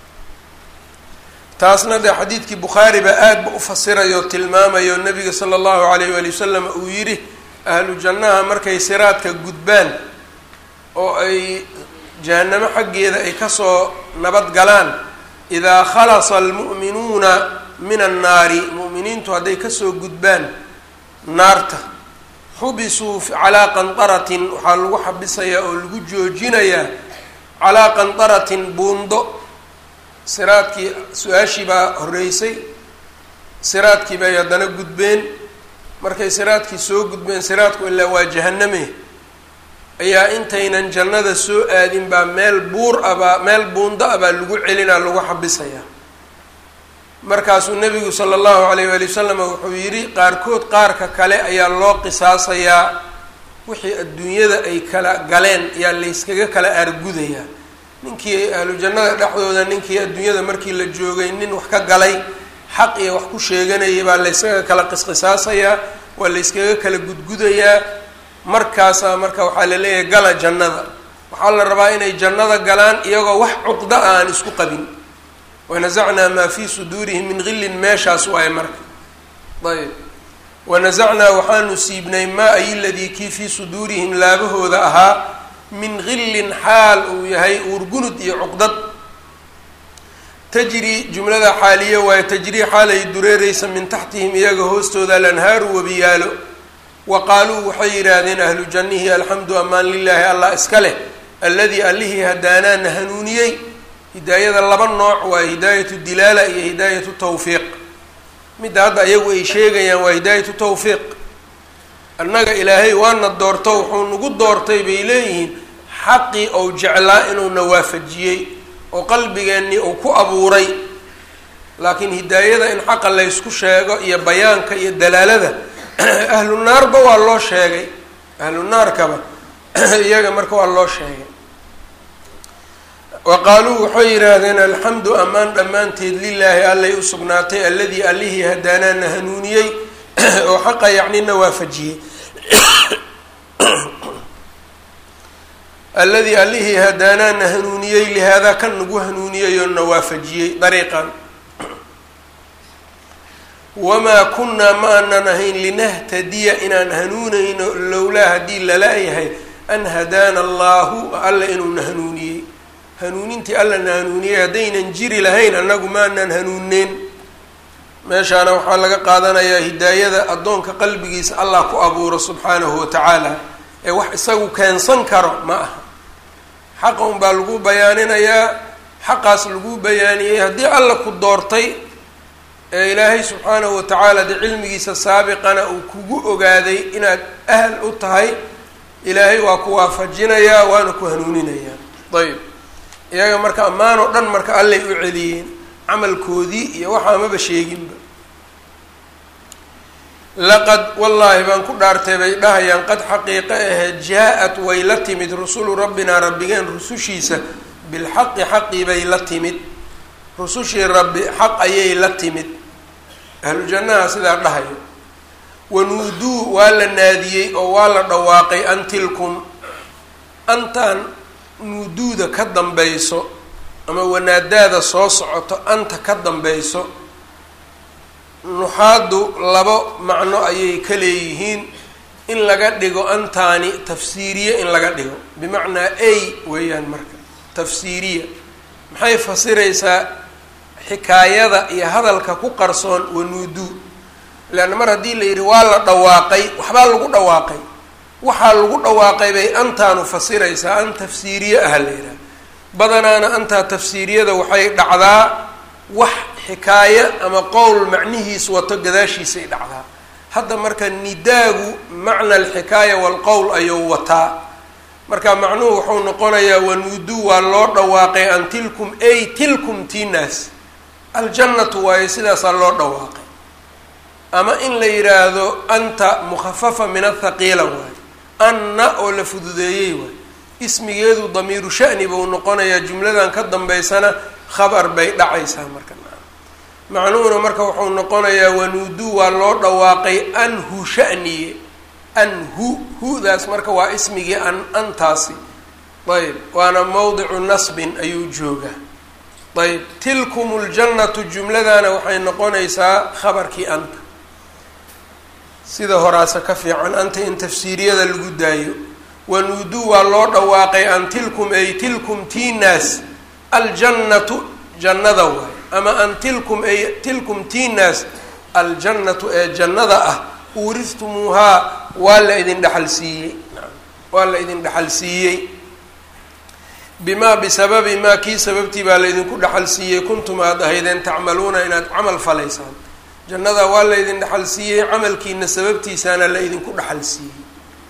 taasna dee xadiidkii bukhaari baa aadba u fasirayo tilmaamayo nabiga sala allahu alayh waali wasalam uu yidhi ahlu jannaha markay siraadka gudbaan oo ay jahanamo xaggeeda ay kasoo nabad galaan idaa khalasa almu'minuuna min annaari mu'miniintu hadday kasoo gudbaan naarta xubisuu calaa qanqaratin waxaa lagu xabisayaa oo lagu joojinayaa calaa qanqaratin buundo siraadkii su-aashii baa horreysay siraadkii bay haddana gudbeen markay siraadkii soo gudbeen siraadku ilaa waa jahaname ayaa intaynan jannada soo aadin baa meel buur abaa meel buundo ah baa lagu celinaa lagu xabisayaa markaasuu nebigu sala allahu alayh waali wasalam wuxuu yidhi qaarkood qaarka kale ayaa loo qisaasayaa wixii adduunyada ay kala galeen ayaa layskaga kala aargudayaa ninkii ahlu jannada dhexdooda ninkii adduunyada markii la joogay nin wax ka galay xaq iyo wax ku sheeganayay baa layskaga kala qisqisaasayaa waa layskaga kala gudgudayaa markaasaa marka waxaa la leeyahay gala jannada waxaa la rabaa inay jannada galaan iyagoo wax cuqda a aan isku qabin wanasacnaa maa fii suduurihim min qillin meeshaas waaye marka ayb wanasacnaa waxaanu siibnay maa ay ladii kii fii suduurihim laabahooda ahaa min qillin xaal uu yahay uurgunud iyo cuqdad tajri jumlada xaaliya waaye tajrii xaal ay dureereysa min taxtihim iyaga hoostooda alanhaaru webiyaalo wa qaaluu waxay yidhaahdeen ahlu jannihi alxamdu amaan lilaahi allah iska leh alladii allihii hadaanaana hanuuniyey hidaayada laba nooc waa hidaayatu dilaala iyo hidaayatu tawfiiq midda hadda ayagu ay sheegayaan waa hidaayatu tawfiiq annaga ilaahay waana doorto wuxuu nagu doortay bay leeyihiin xaqii ou jeclaa inuuna waafajiyey oo qalbigeennii uu ku abuuray laakiin hidaayada in xaqa laysku sheego iyo bayaanka iyo dalaalada ahlu naarba waa loo sheegay ahlu naarkaba iyaga marka waa loo sheegay wa qaaluu waxay yidhaahdeen alxamdu amaan dhammaanteed lilaahi allay u sugnaatay alladii allihii hadaanaana hanuuniyey oo xaqa yacnina waafajiyey alladii allihii hadaanaana hanuuniyey lihaadaa kan nagu hanuuniyey oo na waafajiyey dariiqan wamaa kunnaa ma aanan ahayn linahtadiya inaan hanuunayno lowlaa haddii lala-yahay an hadaana allahu alla inuuna hanuuniyey hanuunintii alla na hanuuniyey haddaynan jiri lahayn annagu maanan hanuuneyn meeshaana waxaa laga qaadanayaa hidaayada addoonka qalbigiisa allah ku abuuro subxaanahu watacaala ee wax isagu keensan karo ma aha xaqa unbaa lagu bayaaninayaa xaqaas lagu bayaaniyey haddii alla ku doortay ee ilaahay subxaanahu watacaala dee cilmigiisa saabiqana uu kugu ogaaday inaad ahl u tahay ilaahay waa ku waafajinayaa waana ku hanuuninayaa ayb iyaga marka ammaan oo dhan marka allay u celiyeen camalkoodii iyo waxaa maba sheeginba laqad wallaahi baan ku dhaartay bay dhahayaan qad xaqiiqo ahe jaa-at way la timid rusulu rabbinaa rabbigeen rusushiisa bilxaqi xaqii bay la timid rusushii rabbi xaq ayay la timid ahlu jannaha sidaa dhahayo wanuuduu waa la naadiyey oo waa la dhawaaqay an tilkum antaan nuuduuda ka dambayso ama wanaadaada soo socoto anta ka dambayso nuxaadu labo macno ayay ka leeyihiin in laga dhigo antaani tafsiiriye in laga dhigo bimacnaa ay weeyaan marka tafsiiriya maxay fasiraysaa xikaayada iyo hadalka ku qarsoon wanuuduu leanna mar haddii la yidhi waa la dhawaaqay waxbaa lagu dhawaaqay waxaa lagu dhawaaqay bay antaanu fasiraysaa an tafsiiriye ah la yidhaha badanaana antaa tafsiiriyada waxay dhacdaa wax xikaaye ama qowl macnihiis wato gadaashiisay dhacdaa hadda marka nidaagu macna alxikaaya waalqowl ayuu wataa marka macnuhu wuxuu noqonayaa wanuuduu waa loo dhawaaqay an tilkum ay tilkum tinaas aljannatu waayo sidaasaa loo dhawaaqay ama in la yidhaahdo anta mukhafafa min athaqiila waayo anna oo la fududeeyey waayo ismigeedu damiiru sha'ni buu noqonayaa jumladan ka dambaysana khabar bay dhacaysaa marka macnuhuna marka wuxuu noqonayaa wanuuduu waa loo dhawaaqay anhu sha'niye anhu hu-daas marka waa ismigii an antaasi ayb waana mawdicu nasbin ayuu joogaa ayb tilkum ljannatu jumladana waxay noqonaysaa khabarkii anta sida horaase ka fiican anta in tafsiiriyada lagu daayo wanuuduu waa loo dhawaaqay an tilkum ay tilkum tinaas aljannatu jannada waay ama an tilkum ay tilkum tinaas aljannatu ee jannada ah uuriftumuuhaa waa la idin dhexal siiyey waa la idin dhexal siiyey bimaa bisababi maa kii sababtii baa laydinku dhexal siiyey kuntum aada ahaydeen tacmaluuna inaad camal falaysaan jannada waa laydin dhexal siiyey camalkiina sababtiisaana la idinku dhexal siiyey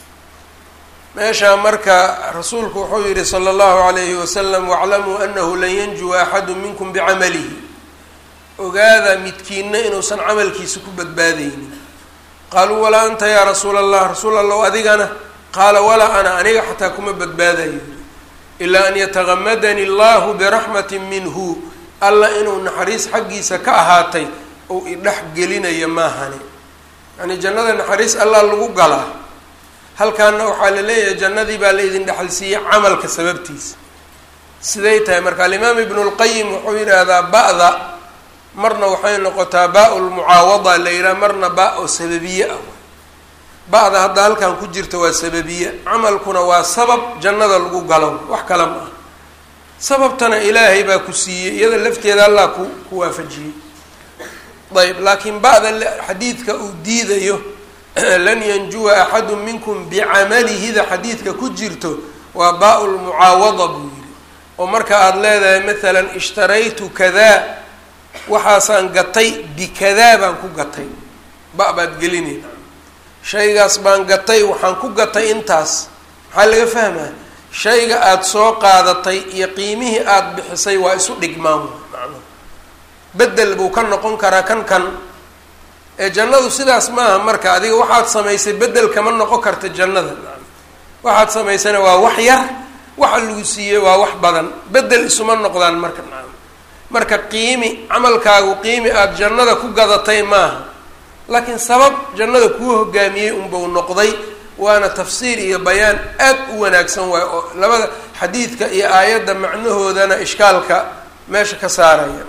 meeshaa marka rasuulku wuxuu yihi sala allahu calayhi wasalam waclamuu anahu lan yanjuwa axadu minkum bicamalihi ogaada midkiina inuusan camalkiisa ku badbaadaynin qaaluu walaa anta yaa rasuula allah rasuul allow adigana qaala walaa ana aniga xataa kuma badbaadayo ilaa an yatagamadani allahu biraxmatin minhu alla inuu naxariis xaggiisa ka ahaatay ou idhex gelinayo maahani yacnii jannada naxariis allah lagu galaa halkaana waxaa la leeyahay jannadii baa la idin dhexal siiyey camalka sababtiisa siday tahay marka alimaam ibnu lqayim wuxuu yidhaahdaa ba-da marna waxay noqotaa baa-u lmucaawada la yidhaha marna baa-o sababiye ah ba-da hadda halkan ku jirta waa sababiye camalkuna waa sabab jannada lagu galo wax kale ma ah sababtana ilaahay baa ku siiyey iyada lafteeda allah ku ku waafajiyey ayb laakiin ba-da xadiidka uu diidayo lan yanjuwa axadu minkum bicamalihida xadiidka ku jirto waa baa lmucaawada buu yidhi oo marka aada leedahay maalan ishtaraytu kadaa waxaasaan gatay bikadaa baan ku gatay ba baad gelinayna shaygaas baan gatay waxaan ku gatay intaas maxaa laga fahmaa shayga aada soo qaadatay iyo qiimihii aada bixisay waa isu dhigmaan macnuhu bedel buu ka noqon karaa kan kan ee jannadu sidaas maaha marka adiga waxaad samaysay bedel kama noqon karta jannada waxaad samaysana waa wax yar waxa lagu siiyey waa wax badan bedel isuma noqdaan marka nacam marka qiimi camalkaagu qiimi aada jannada ku gadatay maaha laakiin sabab jannada kuu hogaamiyey unbau noqday waana tafsiir iyo bayaan aad u wanaagsan waay oo labada xadiidka iyo aayadda macnahoodana ishkaalka meesha ka saaraya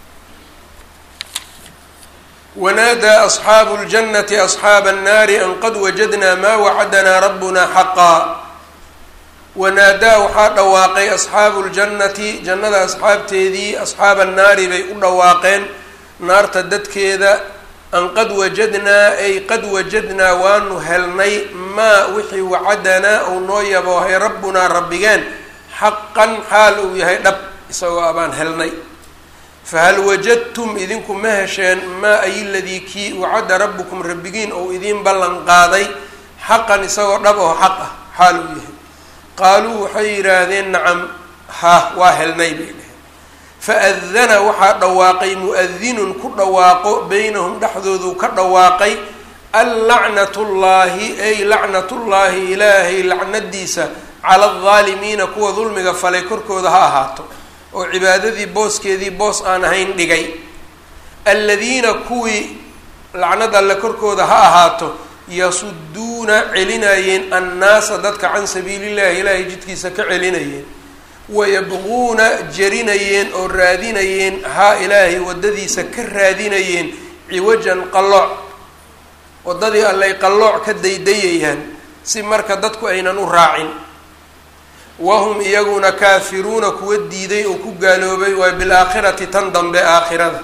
wanaadaa asxaabu ljannati asxaaba annaari an qad wajadnaa maa wacadanaa rabbuna xaqaa wanaadaa waxaa dhawaaqay asxaabu ljannati jannada asxaabteedii asxaaba annaari bay u dhawaaqeen naarta dadkeeda an qad wajadnaa ay qad wajadnaa waanu helnay maa wixii wacadanaa uu noo yaboohay rabbunaa rabbigeen xaqan xaal uu yahay dhab isagoo abaan helnay fahal wajadtum idinku ma hesheen maa ay ladii kii wacada rabbukum rabbigiin ou idiin ballan qaaday xaqan isagoo dhab oo xaq ah xaal uu yahay qaaluu waxay yidhaahdeen nacam ha waa helnay bay dheheen faadana waxaa dhawaaqay mu-adinun ku dhawaaqo beynahum dhexdoodu ka dhawaaqay allacnatullaahi ay lacnatullaahi ilaahay lacnadiisa cala aldaalimiina kuwa dulmiga falay korkooda ha ahaato oo cibaadadii booskeedii boos aan ahayn dhigay alladiina kuwii lacnad alle korkooda ha ahaato yasuduuna celinayeen annaasa dadka can sabiilillahi ilaahay jidkiisa ka celinayeen wayabquuna jarinayeen oo raadinayeen haa ilaahay waddadiisa ka raadinayeen ciwajan qallooc waddadii allay qallooc ka daydayayaan si marka dadku aynan u raacin wahum iyaguna kaafiruuna kuwa diiday oo ku gaaloobay waa bilaakhirati tan dambe aakhirada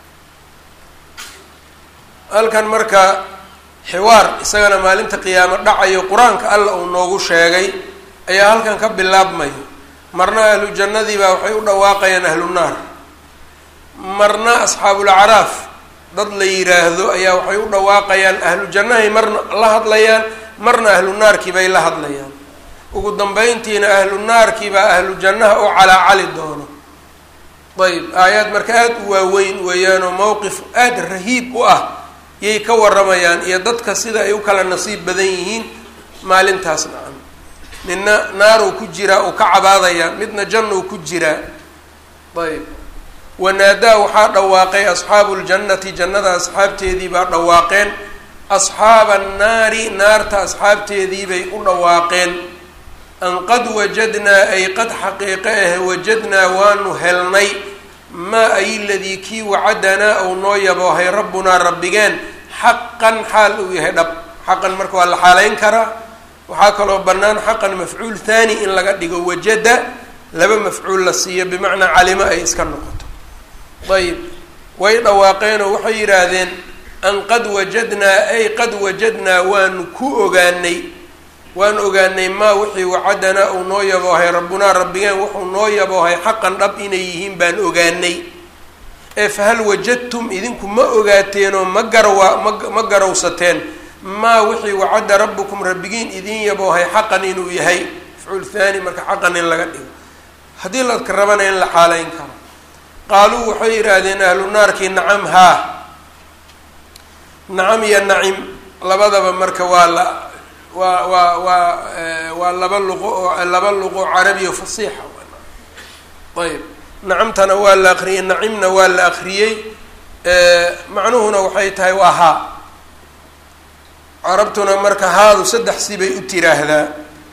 halkan marka xiwaar isagana maalinta qiyaamo dhacayo qur-aanka alla uu noogu sheegay ayaa halkan ka bilaabmayo marna ahlu jannadii baa waxay u dhawaaqayaan ahlu naar marna asxaabulacraaf dad la yiraahdo ayaa waxay u dhawaaqayaan ahlu jannahay marna la hadlayaan marna ahlu naarkii bay la hadlayaan ugu dambeyntiina ahlu naarkii baa ahlu jannaha u calaacali doono ayb aayaad marka aada u waaweyn weeyaanoo mowqif aada rahiib u ah yay ka waramayaan iyo dadka sida ay u kala nasiib badan yihiin maalintaas nacam midna naaruu ku jiraa uu ka cabaadayaa midna jannuu ku jiraa ayb wanaadaa waxaa dhawaaqay asxaabu ljannati jannada asxaabteedii baa dhawaaqeen asxaaba annaari naarta asxaabteedii bay u dhawaaqeen an qad wajadnaa ay qad xaqiiqe ah wajadnaa waanu helnay maa ay ladii kii wacadanaa ou noo yaboohay rabbunaa rabbigeen xaqan xaal uu yahay dhab xaqan marka waa la xaaleyn karaa waxaa kaloo bannaan xaqan mafcuul thani in laga dhigo wajada laba mafcuul la siiyo bimacnaa calimo ay iska noqoto ayib way dhawaaqeenoo waxay yidhaahdeen an qad wajadnaa ay qad wajadnaa waanu ku ogaanay waan ogaanay maa wixii wacadanaa uu noo yaboohay rabbunaa rabbigeen wuxuu noo yaboohay xaqan dhab inay yihiin baan ogaanay ee fahal wajadtum idinku ma ogaateenoo ma garwa ma ma garowsateen maa wixii wacada rabbukum rabbigiin idin yaboohay xaqan inuu yahay mafcuul thani marka xaqan in laga dhigo haddii ladka rabana in la xaaleyn karo qaaluu waxay yidhaahdeen ahlu naarkii nacam haa nacam iyo nacim labadaba marka waa la waa waa waa waa laba luqo oo laba luqo carabiya fasiixa ayb nacamtana waa la akriyey nacimna waa la akriyey macnuhuna waxay tahay waa haa carabtuna marka haadu saddex si bay u tiraahdaa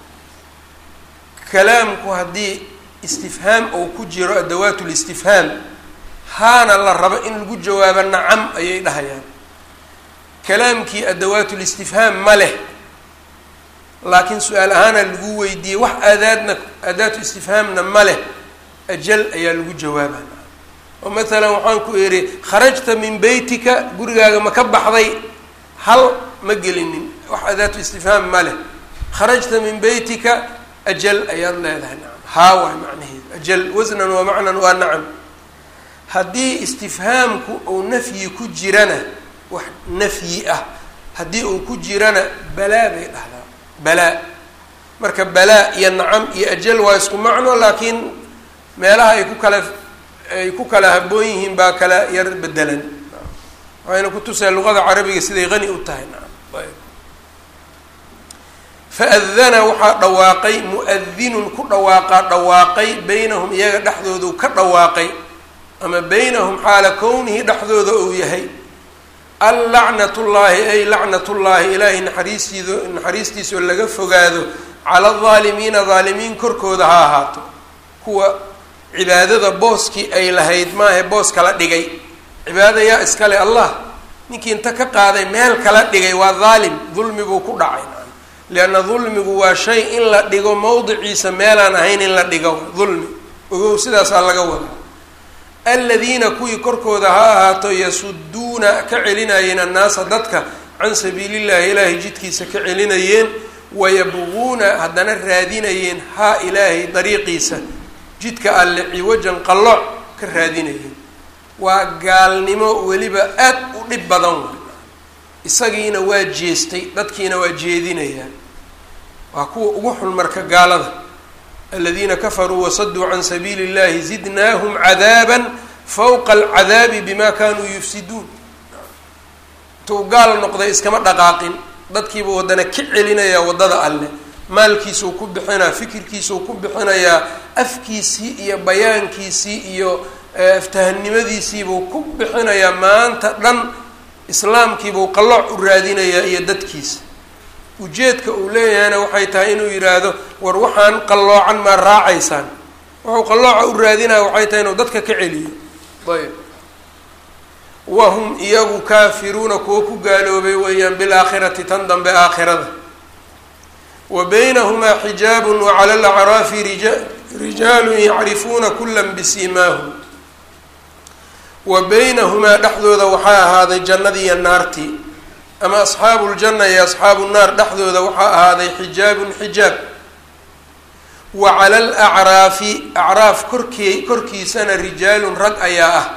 kalaamku haddii istifhaam uu ku jiro adawaat listifhaam haana la rabo in lagu jawaabo nacam ayay dhahayaan kalaamkii adawaat listifhaam ma leh laakiin su-aal ahaana lagu weydiiyey wax aadaadna aadaatu istifhaamna ma leh ajal ayaa lagu jawaaba oo maalan waxaan ku idhi kharajta min beytika gurigaaga ma ka baxday hal ma gelinin wax adaatu istifhaam ma leh kharajta min beytika ajal ayaad leedahay nacam haa waay macnaheedu ajal wasnan waa macnan waa nacam haddii istifhaamku uu nafyi ku jirana wax nafyi ah haddii uu ku jirana balaa bay dhahdaa balaa marka balaa iyo nacam iyo ajal waa isku macno laakiin meelaha ay ku kala ay ku kala haboon yihiin baa kala yar bedelan waxayna kutusaya luqada carabiga siday qani u tahay nacam faadana waxaa dhawaaqay muadinun ku dhawaaqaa dhawaaqay beynahum iyaga dhexdoodu ka dhawaaqay ama beynahum xaala kownihi dhexdooda uu yahay allacnatullaahi ay lacnatullaahi ilaahay naxariistiido naxariistiisao laga fogaado cala aldaalimiina daalimiin korkooda ha ahaato kuwa cibaadada booskii ay lahayd maahe boos kala dhigay cibaada yaa iskale allah ninkii inta ka qaaday meel kala dhigay waa daalim dulmi buu ku dhacay lianna dulmigu waa shay in la dhigo mowdiciisa meelaan ahayn in la dhigo dulmi ogow sidaasaa laga wadaa aladiina kuwii korkooda ha ahaato yasuduuna ka celinayeen annaasa dadka can sabiilillahi ilaahay jidkiisa ka celinayeen wayabquuna haddana raadinayeen haa ilaahay dariiqiisa jidka alle ciwajan qalooc ka raadinayeen waa gaalnimo weliba aad u dhib badan way isagiina waa jeestay dadkiina waa jeedinayaa waa kuwa ugu xun marka gaalada aladiina kafaruu wasaduu can sabiili اllahi zidnaahum cadaaba fawqa alcadaabi bima kanuu yufsiduun intuu gaal noqday iskama dhaqaaqin dadkiibuu waddana ka celinayaa waddada alleh maalkiisuu ku bixinaa fikirkiisuu ku bixinayaa afkiisii iyo bayaankiisii iyo aftahanimadiisiibuu ku bixinayaa maanta dhan islaamkiibuu qalooc u raadinayaa iyo dadkiisa ujeedka uu leeyahayna waxay tahay inuu yidhaahdo war waxaan qalloocan maa raacaysaan wuxuu qallooca u raadinaya waxay tahay inuu dadka ka celiyo ayb wahum iyagu kaafiruuna kuwo ku gaaloobay weeyaan bilaakhirati tan dambe aakhirada wa baynahumaa xijaabun wa cala alacraafi rija rijaalun yacrifuuna kula bisiimaahum wa baynahumaa dhexdooda waxaa ahaaday jannadii iyo naartii ama asxaabu ljanna iyo asxaabu nnaar dhexdooda waxaa ahaaday xijaabun xijaab wa cala alacraafi acraaf korkii korkiisana rijaalun rag ayaa ah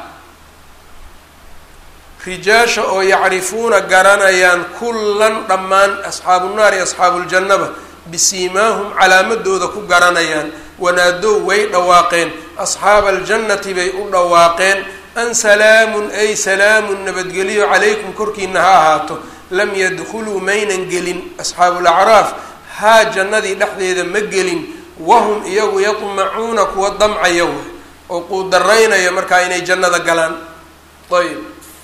rijaasha oo yacrifuuna garanayaan kullan dhammaan asxaabunaar iyo asxaabuljannaba bisiimaahum calaamadooda ku garanayaan wanaadow way dhawaaqeen asxaaba aljannati bay u dhawaaqeen an salaamun ay salaamun nabadgelyo calaykum korkiina ha ahaato lam yadkhuluu maynan gelin asxaabulacraaf haa jannadii dhexdeeda ma gelin wahum iyagu yadmacuuna kuwa damcaya way oo quudaraynaya markaa inay jannada galaan ayb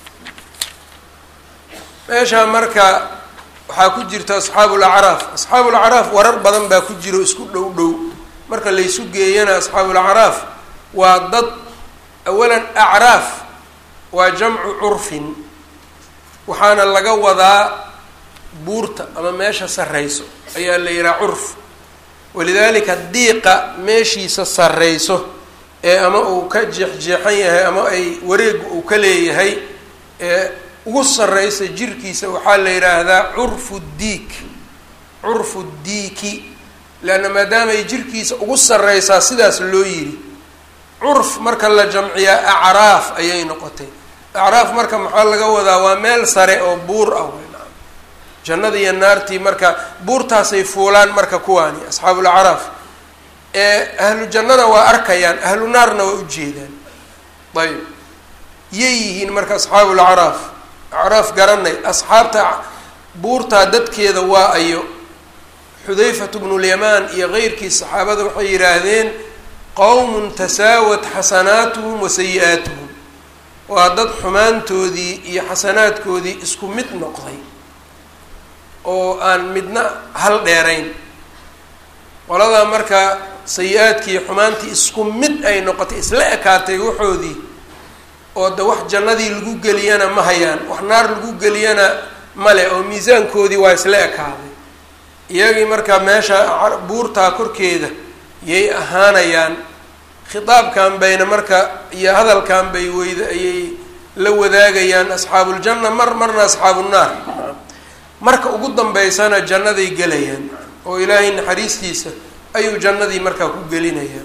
meeshaa marka waxaa ku jirta asxaabulacraaf asxaabulacraaf warar badan baa ku jiro isku dhow dhow marka laysu geeyana asxaabulacraaf waa dad awalan acraaf waa jamcu curfin waxaana laga wadaa buurta ama meesha sarreyso ayaa la yihaha curf walidaalika diiqa meeshiisa sarreyso ee ama uu ka jeexjeexan yahay ama ay wareegu uu ka leeyahay ee ugu sarreysa jirkiisa waxaa la yidhaahdaa curfu diik curfu diiki leanna maadaamaay jirkiisa ugu sarreysaa sidaas loo yidhi curf marka la jamciyaa acraaf ayay noqotay acraaf marka maxaa laga wadaa waa meel sare oo buur ah weynaa jannada iyo naartii marka buurtaasay fuulaan marka kuwaani asxaabulacraaf ee ahlu jannana waa arkayaan ahlu naarna waa ujeedaan ayb yay yihiin marka asxaabulacraaf acraaf garanay asxaabta buurtaa dadkeeda waa ayo xudayfatu bnulyamaan iyo keyrkii saxaabada waxay yidhaahdeen qowmun tasaawat xasanaatuhum wa sayi-aatuhum waa dad xumaantoodii iyo xasanaadkoodii isku mid noqday oo aan midna hal dheerayn qoladaa marka sayi-aadkii xumaantii isku mid ay noqotay isla ekaatay waxoodii oo de wax jannadii lagu geliyana ma hayaan wax naar lagu geliyana male oo miisaankoodii waa isla ekaaday iyagii marka meesha buurtaa korkeeda yay ahaanayaan khitaabkan bayna marka iyo hadalkan bay weyda ayay la wadaagayaan asxaabuljanna mar marna asxaabunnaar marka ugu dambeysana jannaday gelayaan oo ilaahay naxariistiisa ayuu jannadii markaa ku gelinayaa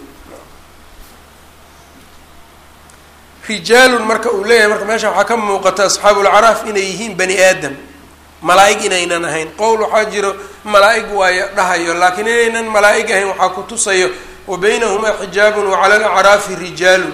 rijaalun marka uu leeyahay marka meesha waxaa ka muuqata asxaabulcaraaf inay yihiin bani aadam malaa-ig inaynan ahayn qowl waxaa jiro malaa-ig waayo dhahayo laakiin inaynan malaa-ig ahayn waxaa ku tusayo wa baynahumaa xijaabun wa cala alacraafi rijaalun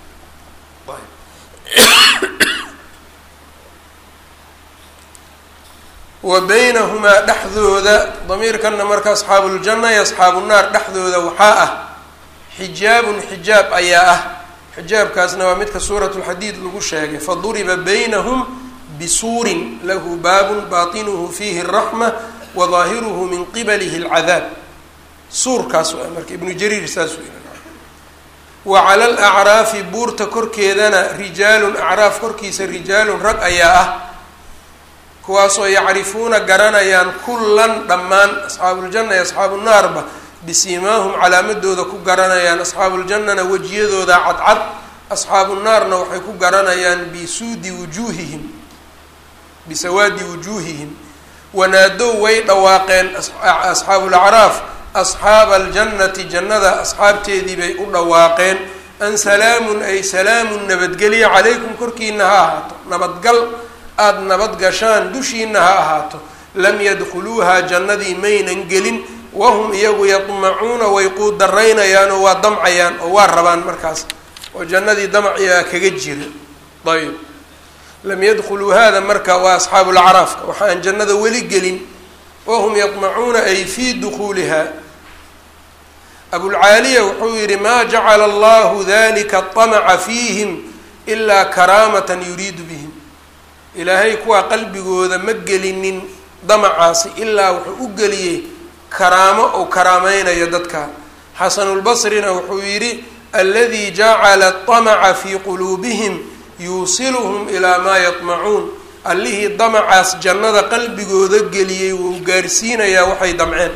wa baynahumaa dhexdooda damiirkanna marka asxaabuuljanna iyo asxaabunaar dhexdooda waxaa ah xijaabun xijaab ayaa ah xijaabkaasna waa midka suurat lxadiid lagu sheegay faduriba baynahum bisuurin lahu baabun baatinuhu fiihi araxma wa daahiruhu min qibalihi alcadaab suurkaas waa marka ibnu jariir saasuu yii wa cala alacraafi buurta korkeedana rijaalun acraaf korkiisa rijaalun rag ayaa ah kuwaasoo yacrifuuna garanayaan kullan dhammaan asxaabuuljanna iyo asxaabunaarba bisiimaahum calaamadooda ku garanayaan asxaabuuljannana wejiyadooda cadcad asxaabunaarna waxay ku garanayaan bisuudi wujuuhihim bisawaadi wujuuhihim wanaadow way dhawaaqeen asxaabulacraaf asxaaba aljannati jannada asxaabteedii bay u dhawaaqeen an salaamun ay salaamun nabadgelya calaykum korkiina ha ahaato nabadgal aada nabad gashaan dushiina ha ahaato lam yadkhuluuhaa jannadii maynan gelin wahum iyagu yadmacuuna way quudaraynayaan oo waa damcayaan oo waa rabaan markaas oo jannadii damaciyaa kaga jira ayb lam yadkhuluu hada marka waa asxaabulacraafka waxa aan jannada weli gelin wahum yadmacuuna ay fii dukhuuliha abulcaaliya wuxuu yihi maa jacala allahu dalika طamaca fiihim ilaa karaamatan yuriidu bihim ilaahay kuwaa qalbigooda ma gelinin damacaasi ilaa wuxuu u geliyey karaamo ou karaameynayo dadka xasanulbasrina wuxuu yidhi aladi jacala طamaca fii quluubihim yuusiluhum ilaa maa yadmacuun allihii damacaas jannada qalbigooda geliyey wuu gaarsiinayaa waxay damceen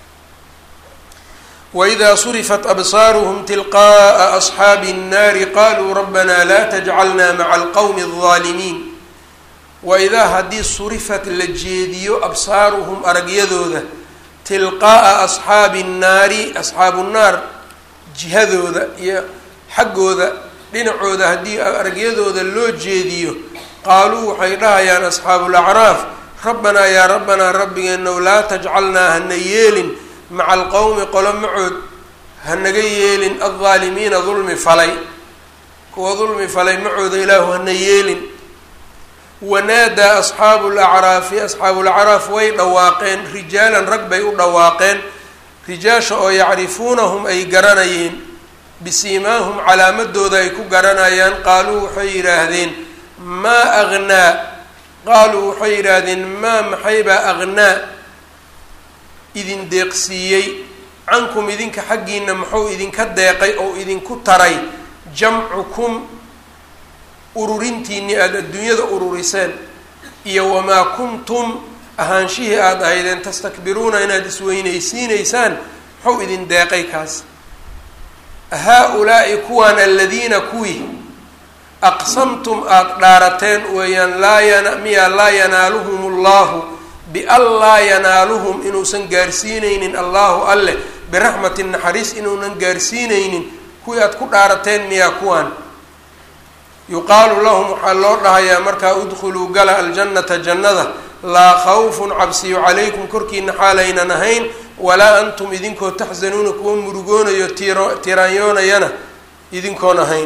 wإida surifat absaaruhm tilqaءa asxaabi الnaari qaluu rabbana la tajcalna maca alqowmi الظaalimiin waidaa haddii surifat la jeediyo absaaruhum aragyadooda tilqaa'a asxaabi الnaari asxaabu nnaar jihadooda iyo xaggooda dhinacooda haddii aragyadooda loo jeediyo qaaluu waxay dhahayaan asxaabulacraaf rabbanaa yaa rabbanaa rabbigeenow laa tajcalnaa hana yeelin maca alqowmi qolo macood hanaga yeelin aldaalimiina dulmi falay kuwa dulmi falay macooda ilaahu hana yeelin wanaadaa asxaabu lacraafi asxaabulacraaf way dhawaaqeen rijaalan rag bay u dhawaaqeen rijaasha oo yacrifuunahum ay garanayeen bisiimaahum calaamadooda ay ku garanayaan qaaluu waxay yidhaahdeen maa agnaa qaaluu waxay yidhaahdeen maa maxaybaa agnaa idin deeqsiiyey cankum idinka xaggiina muxuu idinka deeqay oo idinku taray jamcukum ururintiinii aada adduunyada ururiseen iyo wamaa kuntum ahaanshihii aada ahaydeen tastakbiruuna inaad isweynaysiinaysaan muxuu idin deeqay kaas haa-ulaa'i kuwaan aladiina kuwii aqsamtum aada dhaarateen weeyaan laa yana miyaa laa yanaaluhum allahu bian laa yanaaluhum inuusan gaarsiinaynin allahu alleh biraxmatin naxariis inuunan gaarsiinaynin kuwii aada ku dhaarateen miyaa kuwaan yuqaalu lahum waxaa loo dhahayaa markaa udkhuluu gala aljannata jannada laa khawfun cabsiyo calaykum korkiina xaalaynan ahayn walaa antum idinkoo taxsanuuna kuwa murugoonayo tiro tiraanyoonayana idinkoon ahayn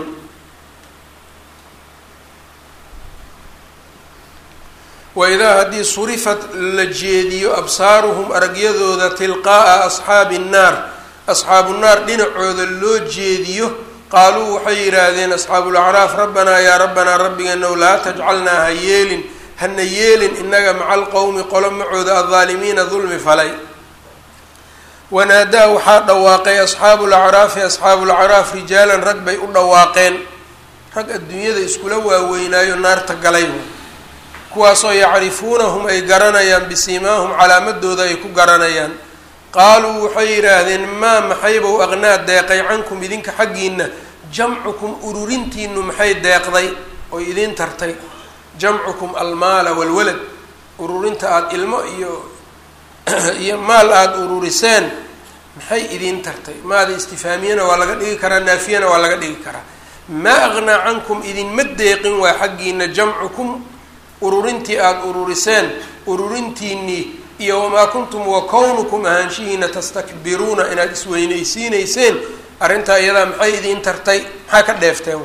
waidaa haddii surifat la jeediyo absaaruhum aragyadooda tilqaa'a asxaabi nnaar asxaabu nnaar dhinacooda loo jeediyo qaaluu waxay yidhaahdeen asxaabulacraaf rabbanaa yaa rabbanaa rabbigeenow laa tajcalnaa ha yeelin hana yeelin inaga maca alqowmi qolo macooda aldaalimiina dulmi falay wanaadaa waxaa dhawaaqay asxaabulacraafi asxaabulacraaf rijaalan rag bay u dhawaaqeen rag adduunyada iskula waaweynaayo naarta galay kuwaasoo yacrifuunahum ay garanayaan bisiimaahum calaamadooda ay ku garanayaan qaaluu waxay yidhaahdeen maa maxaybow aqnaa deeqay cankum idinka xaggiina jamcukum ururintiinu maxay deeqday oy idiin tartay jamcukum almaala walwalad ururinta aada ilmo iyo iyo maal aada ururiseen maxay idiin tartay maada istifaamiyana waa laga dhigi karaa naafiyana waa laga dhigi karaa maa aqnaa cankum idinma deeqin waa xaggiina jamcukum ururintii aada ururiseen ururintiinii iyo wamaa kuntum wa kownukum ahaanshihiina tastakbiruuna inaad isweynaysiineyseen arrintaa iyadaa maxay idiin tartay maxaa ka dheefteen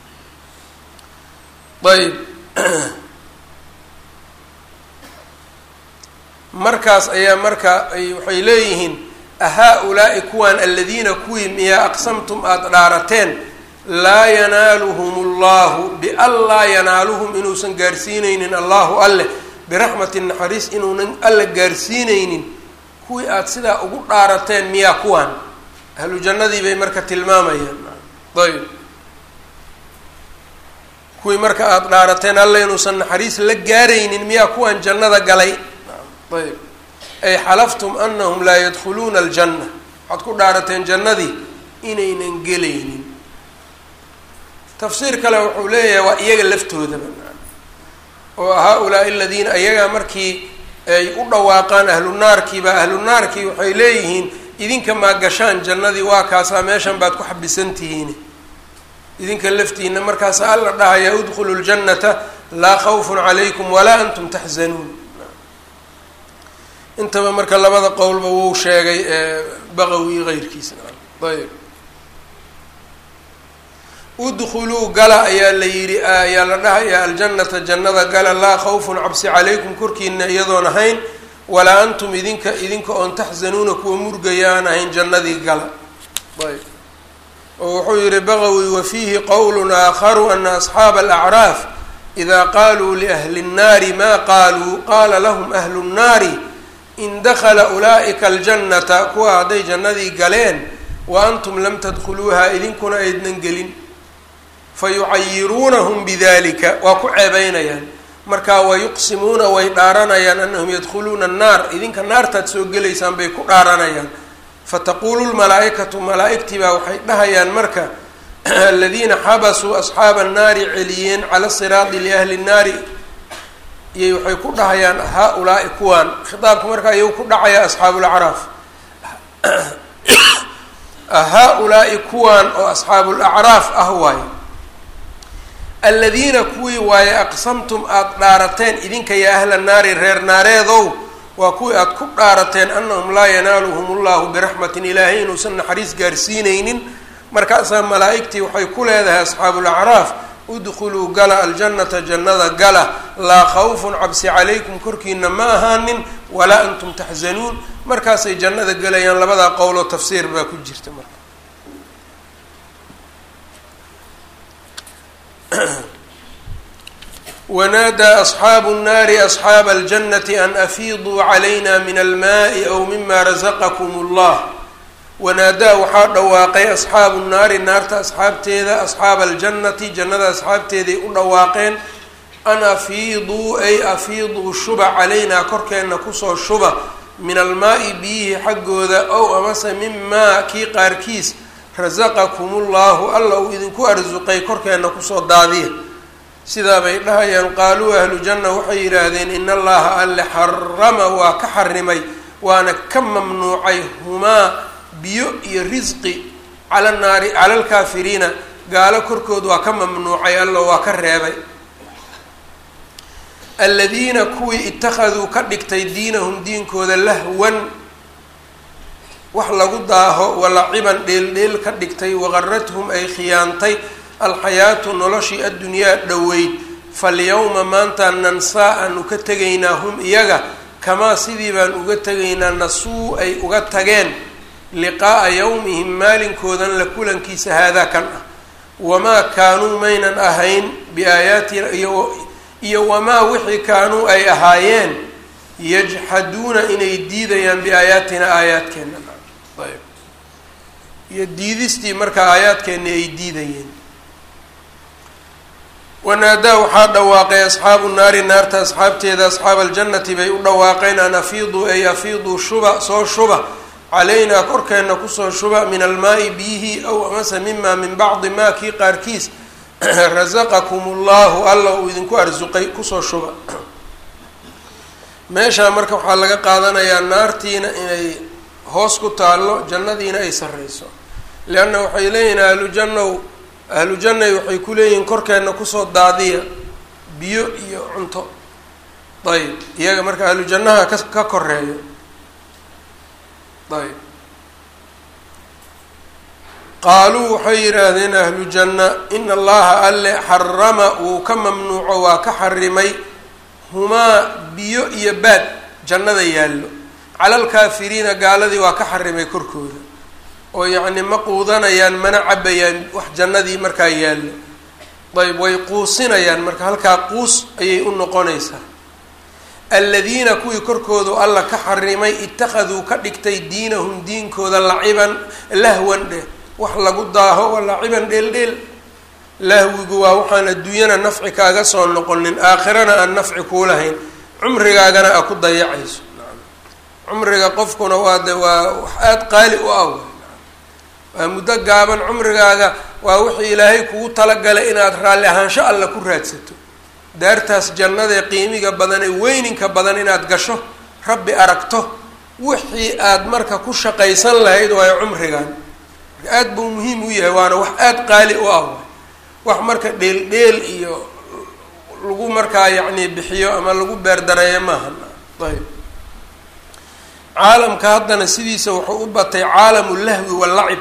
ayb markaas ayaa marka waxay leeyihiin ahaa-ulaa'i kuwaan aladiina kuwii miyaa aqsamtum aada dhaarateen laa yanaaluhum allahu bian laa yanaaluhum inuusan gaarsiineynin allahu alleh biraxmati naxariis inuunan alla gaarsiineynin kuwii aada sidaa ugu dhaarateen miyaa kuwaan ahlu jannadii bay marka tilmaamayaan ayb kuwii marka aada dhaarateen alla inuusan naxariis la gaaraynin miyaa kuwaan jannada galay ayb ay xalaftum anahum laa yadkhuluuna aljanna waxaad ku dhaarateen jannadii inaynan gelaynin tafsiir kale wuxuu leeyahay waa iyaga laftoodaba oo haa-ulaa'i aladiina iyagaa markii ay u dhawaaqaan ahlu naarkiiba ahlu naarkii waxay leeyihiin idinka maa gashaan jannadii waa kaasaa meeshan baad ku xabisan tihiin idinka laftiina markaasa alla dhahaya udkhulu ljannata laa khawfun calaykum walaa antum taxzanuun intaba marka labada qowlba wuu sheegay baqawi keyrkiisa ayb udkhuluu gala ayaa la yidhi ayaa la dhahayaa aljannata jannada gala laa khawfun cabsi calaykum korkiina iyadoon ahayn walaa antum idinka idinka oon taxzanuuna kuwa murgaya aan ahayn jannadii gala ayb oo wuxuu yihi baqawi wa fiihi qowlun aakharu ana asxaaba alacraaf idaa qaaluu liahli nnaari maa qaaluu qaala lahum ahlu nnaari in dakala ulaa'ika aljannata kuwa hadday jannadii galeen wa antum lam tadkhuluuha idinkuna aydnan gelin fa yucayiruunahum bidalika waa ku ceebeynayaan markaa wayuqsimuuna way dhaaranayaan anahum yadkhuluuna annaar idinka naartaad soo gelaysaan bay ku dhaaranayaan fataquulu lmalaa-ikatu malaa-igtii baa waxay dhahayaan marka aladiina xabasuu asxaaba annaari celiyeen cala siraadi liahli nnaari iyay waxay ku dhahayaan haa-ulaa'i kuwaan khitaabka markaa iyagu ku dhacaya asxaabulacraaf haa-ulaa'i kuwaan oo asxaabulacraaf ah waaye aladiina kuwii waaye aqsamtum aada dhaarateen idinka yaa ahla naari reer naareedow waa kuwii aada ku dhaarateen anahum laa yanaaluhum allahu biraxmatin ilaahay inuusan naxariis gaarsiineynin markaasaa malaa-igtii waxay ku leedahay asxaabulacraaf udkhuluu gala aljannata jannada gala laa khawfun cabsi calaykum korkiina ma ahaanin walaa antum taxzanuun markaasay jannada gelayaan labadaa qowloo tafsiir baa ku jirta marka wanaadaa asxaabu nnaari asxaaba aljannati an afiiduu calayna min almaai aw mima rasaqakum allah wanaadaa waxaa dhawaaqay asxaabu naari naarta asxaabteeda asxaaba aljannati jannada asxaabteeday u dhawaaqeen an afiiduu ay afiiduu shuba calaynaa korkeenna kusoo shuba min almaa-i biyihii xaggooda ow amase mimaa kii qaarkiis rasaqakum ullahu alla uu idinku arsuqay korkeenna kusoo daadiya sidaa bay dhahayaan qaaluu ahlu janna waxay yidhaahdeen in allaha alle xarama waa ka xarimay waana ka mamnuucay humaa biyo iyo risqi cala naari cala alkaafiriina gaalo korkood waa ka mamnuucay alla waa ka reebay aladiina kuwii ittakhaduu ka dhigtay diinahum diinkooda lahwan wax lagu daaho walaciban dheeldheel ka dhigtay waqarathum ay khiyaantay alxayaatu noloshii addunyaa dhoweyd falyawma maanta nansaa aanu ka tegaynaa hum iyaga kamaa sidii baan uga tegaynaa nasuu ay uga tageen liqaa'a yawmihim maalinkoodan la kulankiisa haadaa kan ah wamaa kaanuu maynan ahayn biaayaatina iyo iyo wamaa wixii kaanuu ay ahaayeen yajxaduuna inay diidayaan biaayaatina aayaadkeena ayb iyo diidistii markaa aayaadkeena ay diidayeen wanaadaa waxaa dhawaaqay asxaabu naari naarta asxaabteeda asxaaba aljannati bay u dhawaaqeen an afiiduu ay afiiduu shuba soo shuba calaynaa korkeenna kusoo shuba min almaai biyihi aw amase mima min bacdi maa kii qaarkiis rasaqakum ullahu alla uu idinku arsuqay kusoo shuba meeshaa marka waxaa laga qaadanayaa naartiina inay hoos ku taallo jannadiina ay sarreyso leanna waxay leeyihin ahlu jannow ahlu jannay waxay ku leeyihiin korkeenna kusoo daadiya biyo iyo cunto ayb iyaga marka ahlu jannaha ka ka koreeyo ayb qaaluu waxay yidhaahdeen ahlu janna ina allaha alle xarama wuu ka mamnuuco waa ka xarimay humaa biyo iyo baad jannada yaallo cala alkaafiriina gaaladii waa ka xarimay korkooda oo yacni ma quudanayaan mana cabayaan wax jannadii markaa yaallo ayb way quusinayaan marka halkaa quus ayay u noqonaysaa aladiina kuwii korkoodu alla ka xarimay ittakhaduu ka dhigtay diinahum diinkooda laciban lahwan dheh wax lagu daaho waa laciban dheeldheel lahwigu waa waxaan adduunyana nafci kaaga soo noqonin aakhirana aan nafci kuulahayn cumrigaagana aa ku dayacayso cumriga qofkuna waa de waa wax aada qaali u ah waa muddo gaaban cumrigaaga waa wixii ilaahay kugu talagalay inaad raalli ahaansho alla ku raadsato daartaas jannadae qiimiga badan ee weyninka badan inaad gasho rabbi aragto wixii aad marka ku shaqaysan lahayd waayo cumrigan marka aada buu muhiim u yahay waana wax aada qaali u ah wax marka dheel-dheel iyo lagu markaa yacni bixiyo ama lagu beerdareeyo maaha ayb caalamka haddana sidiisa wuxuu u batay caalamu lahwi walacib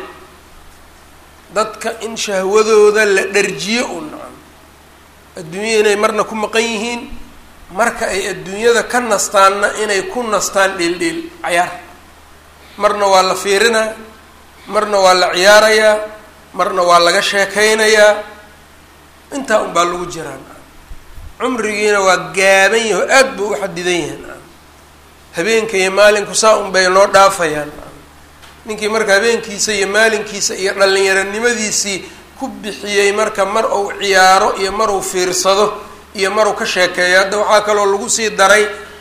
dadka in shahwadooda la dharjiyo u nacam adduunya inay marna ku maqan yihiin marka ay adduunyada ka nastaanna inay ku nastaan dheel-dheel cayaar marna waa la fiirinaa marna waa la ciyaarayaa marna waa laga sheekaynayaa intaa unbaa lagu jiraan cumrigiina waa gaaban yahi oo aad buu u xadidan yahay habeenka iyo maalinku saa un bay noo dhaafayaan ninkii marka habeenkiisa iyo maalinkiisa iyo dhallinyaronimadiisii ku bixiyey marka mar uu ciyaaro iyo mar uu fiirsado iyo mar uu ka sheekeeyo hadda waxaa kaloo lagu sii daray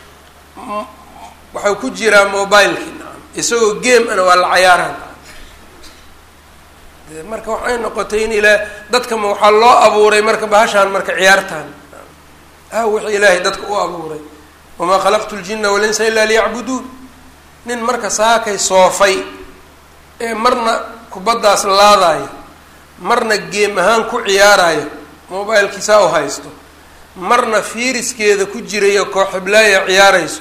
waxau ku jiraa mobilekii nacam isagoo game ana waa la cayaaraan marka waxay noqotay in ilaa dadkama waxaa loo abuuray marka bahashaan marka ciyaartaan ah wixii ilaahay dadka u abuuray wamaa khalaqtu ljina walinsa ilaa liyacbuduun nin marka saakay soofay ee marna kubaddaas laadayo marna geem ahaan ku ciyaarayo mobilkiisaa u haysto marna fiiriskeeda ku jirayo kooxiblaaya ciyaarayso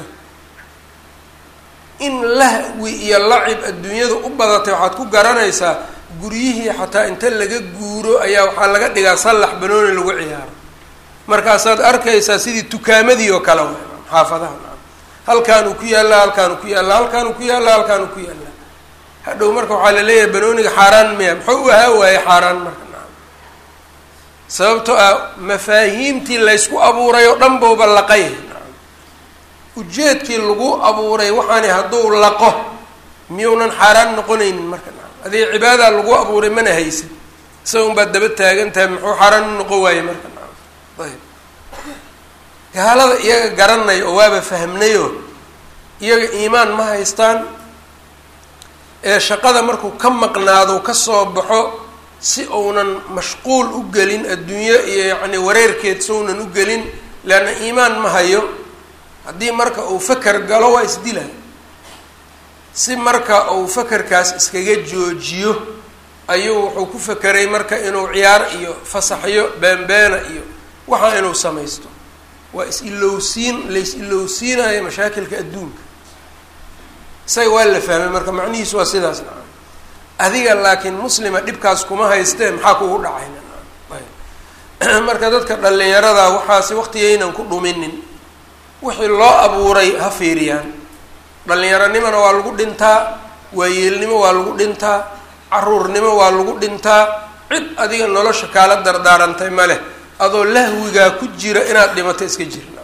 in lahwi iyo lacib adduunyada u badatay waxaad ku garanaysaa guryihii xataa inta laga guuro ayaa waxaa laga dhigaa sallax banooni lagu ciyaaro markaasaad arkaysaa sidii tukaamadii oo kale xaafadaha halkaanuu ku yaallaa halkaanuu ku yaallaa halkaanuu ku yaallaa halkaanuu ku yaallaa hadhow marka waxaa la leeyahay banooniga xaaraan miya muxuu u ahaa waaye xaaraan marka nacam sababtoo ah mafaahiimtii laysku abuuray oo dhan bouba laqay nacam ujeedkii lagu abuuray waxaani hadduu laqo miyuunan xaaraan noqonaynin marka nacam adiga cibaadaa lagu abuuray mana haysan isaga un baad daba taagan tahay muxuu xaaraan u noqon waaye marka nacam ayb gaalada iyaga garanay oo waaba fahmnayo iyaga iimaan ma haystaan ee shaqada markuu ka maqnaado kasoo baxo si uunan mashquul u gelin adduunyo iyo yacni wareerkeed sounan u gelin leanna iimaan ma hayo haddii marka uu faker galo waa isdila si marka uu fakerkaas iskaga joojiyo ayuu wuxuu ku fakeray marka inuu ciyaar iyo fasaxyo beenbeena iyo waxaa inuu samaysto waa is-ilowsiin lais-ilowsiinayo mashaakilka adduunka isaga waa la fahmay marka macnihiisu waa sidaas nacam adiga laakiin muslima dhibkaas kuma haystee maxaa kugu dhacayna marka dadka dhallinyarada waxaasi waqtigaynan ku dhuminin wixii loo abuuray ha fiiriyaan dhallinyaronimona waa lagu dhintaa waayeelnimo waa lagu dhintaa caruurnimo waa lagu dhintaa cid adiga nolosha kaala dardaarantay ma leh adoo lahwigaa ku jira inaad dhimato iska jirna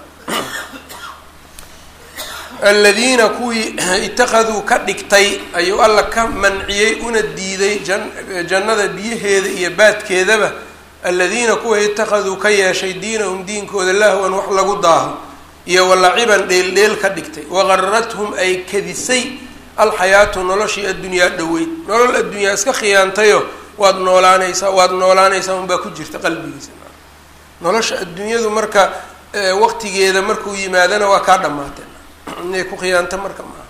aladiina kuwii itakaduu ka dhigtay ayuu alla ka manciyey una diiday jan jannada biyaheeda iyo baadkeedaba aladiina kuwa itakaduu ka yeeshay diinahum diinkooda lahwan wax lagu daaho iyo walaciban dheeldheel ka dhigtay waqarathum ay kadisay alxayaatu noloshii addunyaa dhoweyd nolol addunyaa iska khiyaantayo waad noolaanaysaa waad noolaanaysaa unbaa ku jirta qalbigiisa nolosha adduunyadu marka waqtigeeda markuu yimaadana waa kaa dhamaatay inay ku khiyaanto marka maaha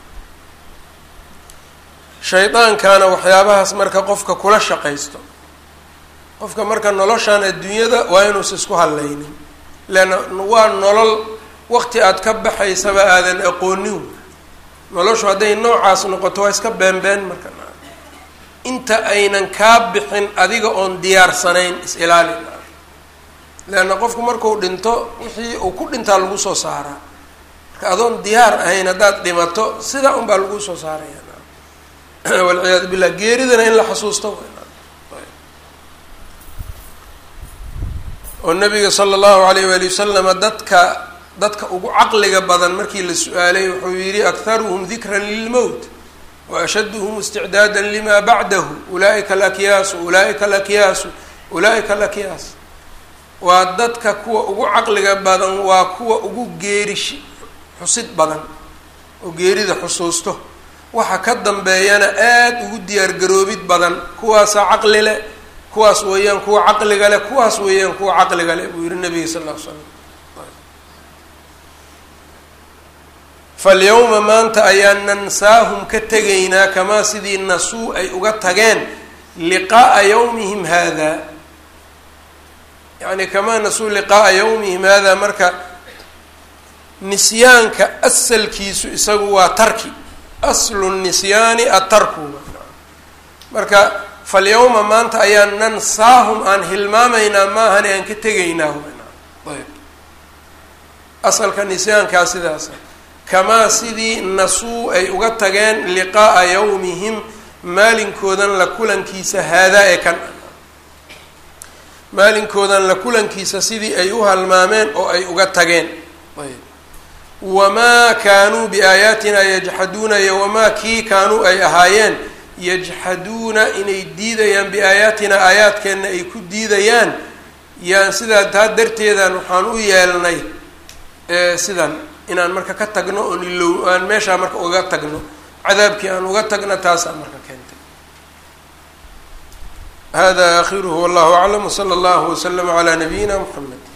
shaydaankaana waxyaabahaas marka qofka kula shaqaysto qofka marka noloshan adduunyada waa inuusa isku hadlaynin leanna waa nolol waqti aad ka baxaysaba aadan aqoonin noloshu hadday noocaas noqoto waa iska beenbeen marka inta aynan kaa bixin adiga oon diyaarsanayn is-ilaali leanna qofku marku dhinto wixii uu ku dhintaa lagu soo saaraa marka adoon diyaar ahayn haddaad dhimato sidaa unbaa lagu soo saaraya walciyaadu billah geeridana in la xasuusto oo nabiga sala allahu alayh waali wasalama dadka dadka ugu caqliga badan markii la su-aalay wuxuu yihi akharuhum dikran lilmowt wa ashaduhum isticdaada lima bacdahu ulaaika alakyaasu ulaaika alakyaasu ulaaika alakyaas waa dadka kuwa ugu caqliga badan waa kuwa ugu geerish xusid badan oo geerida xusuusto waxa ka dambeeyana aada ugu diyaargaroobid badan kuwaasaa caqli leh kuwaas weeyaan kuwa caqliga leh kuwaas weeyaan kuwa caqliga leh buu yihi nabiga sal lla l slam falyawma maanta ayaan nansaahum ka tegaynaa kamaa sidii nasuu ay uga tageen liqa'a yawmihim hada yacni kamaa nasuu liqa'a yawmihim hada marka nisyaanka asalkiisu isagu waa tarki aslu nisyaani atarku marka falyawma maanta ayaan nansaahum aan hilmaamaynaa maahane aan ka tegaynaa ayb asalka nisyaankaa sidaasa kamaa sidii nasuu ay uga tageen liqaa'a yawmihim maalinkoodan la kulankiisa haadaa ee kan maalinkoodan la kulankiisa sidii ay u halmaameen oo ay uga tageen ayb wamaa kaanuu biaayaatina yajxaduuna iyo wamaa kii kaanuu ay ahaayeen yajxaduuna inay diidayaan biaayaatina aayaadkeenna ay ku diidayaan yaan sidaa taa darteedan waxaan u yeelnay sidan inaan marka ka tagno oon ilow aan meeshaa marka uga tagno cadaabkii aan uga tagno taasaa marka keentay hada akhiruhu wallahu aclam wsala allahu waslama calaa nabiyina mxamed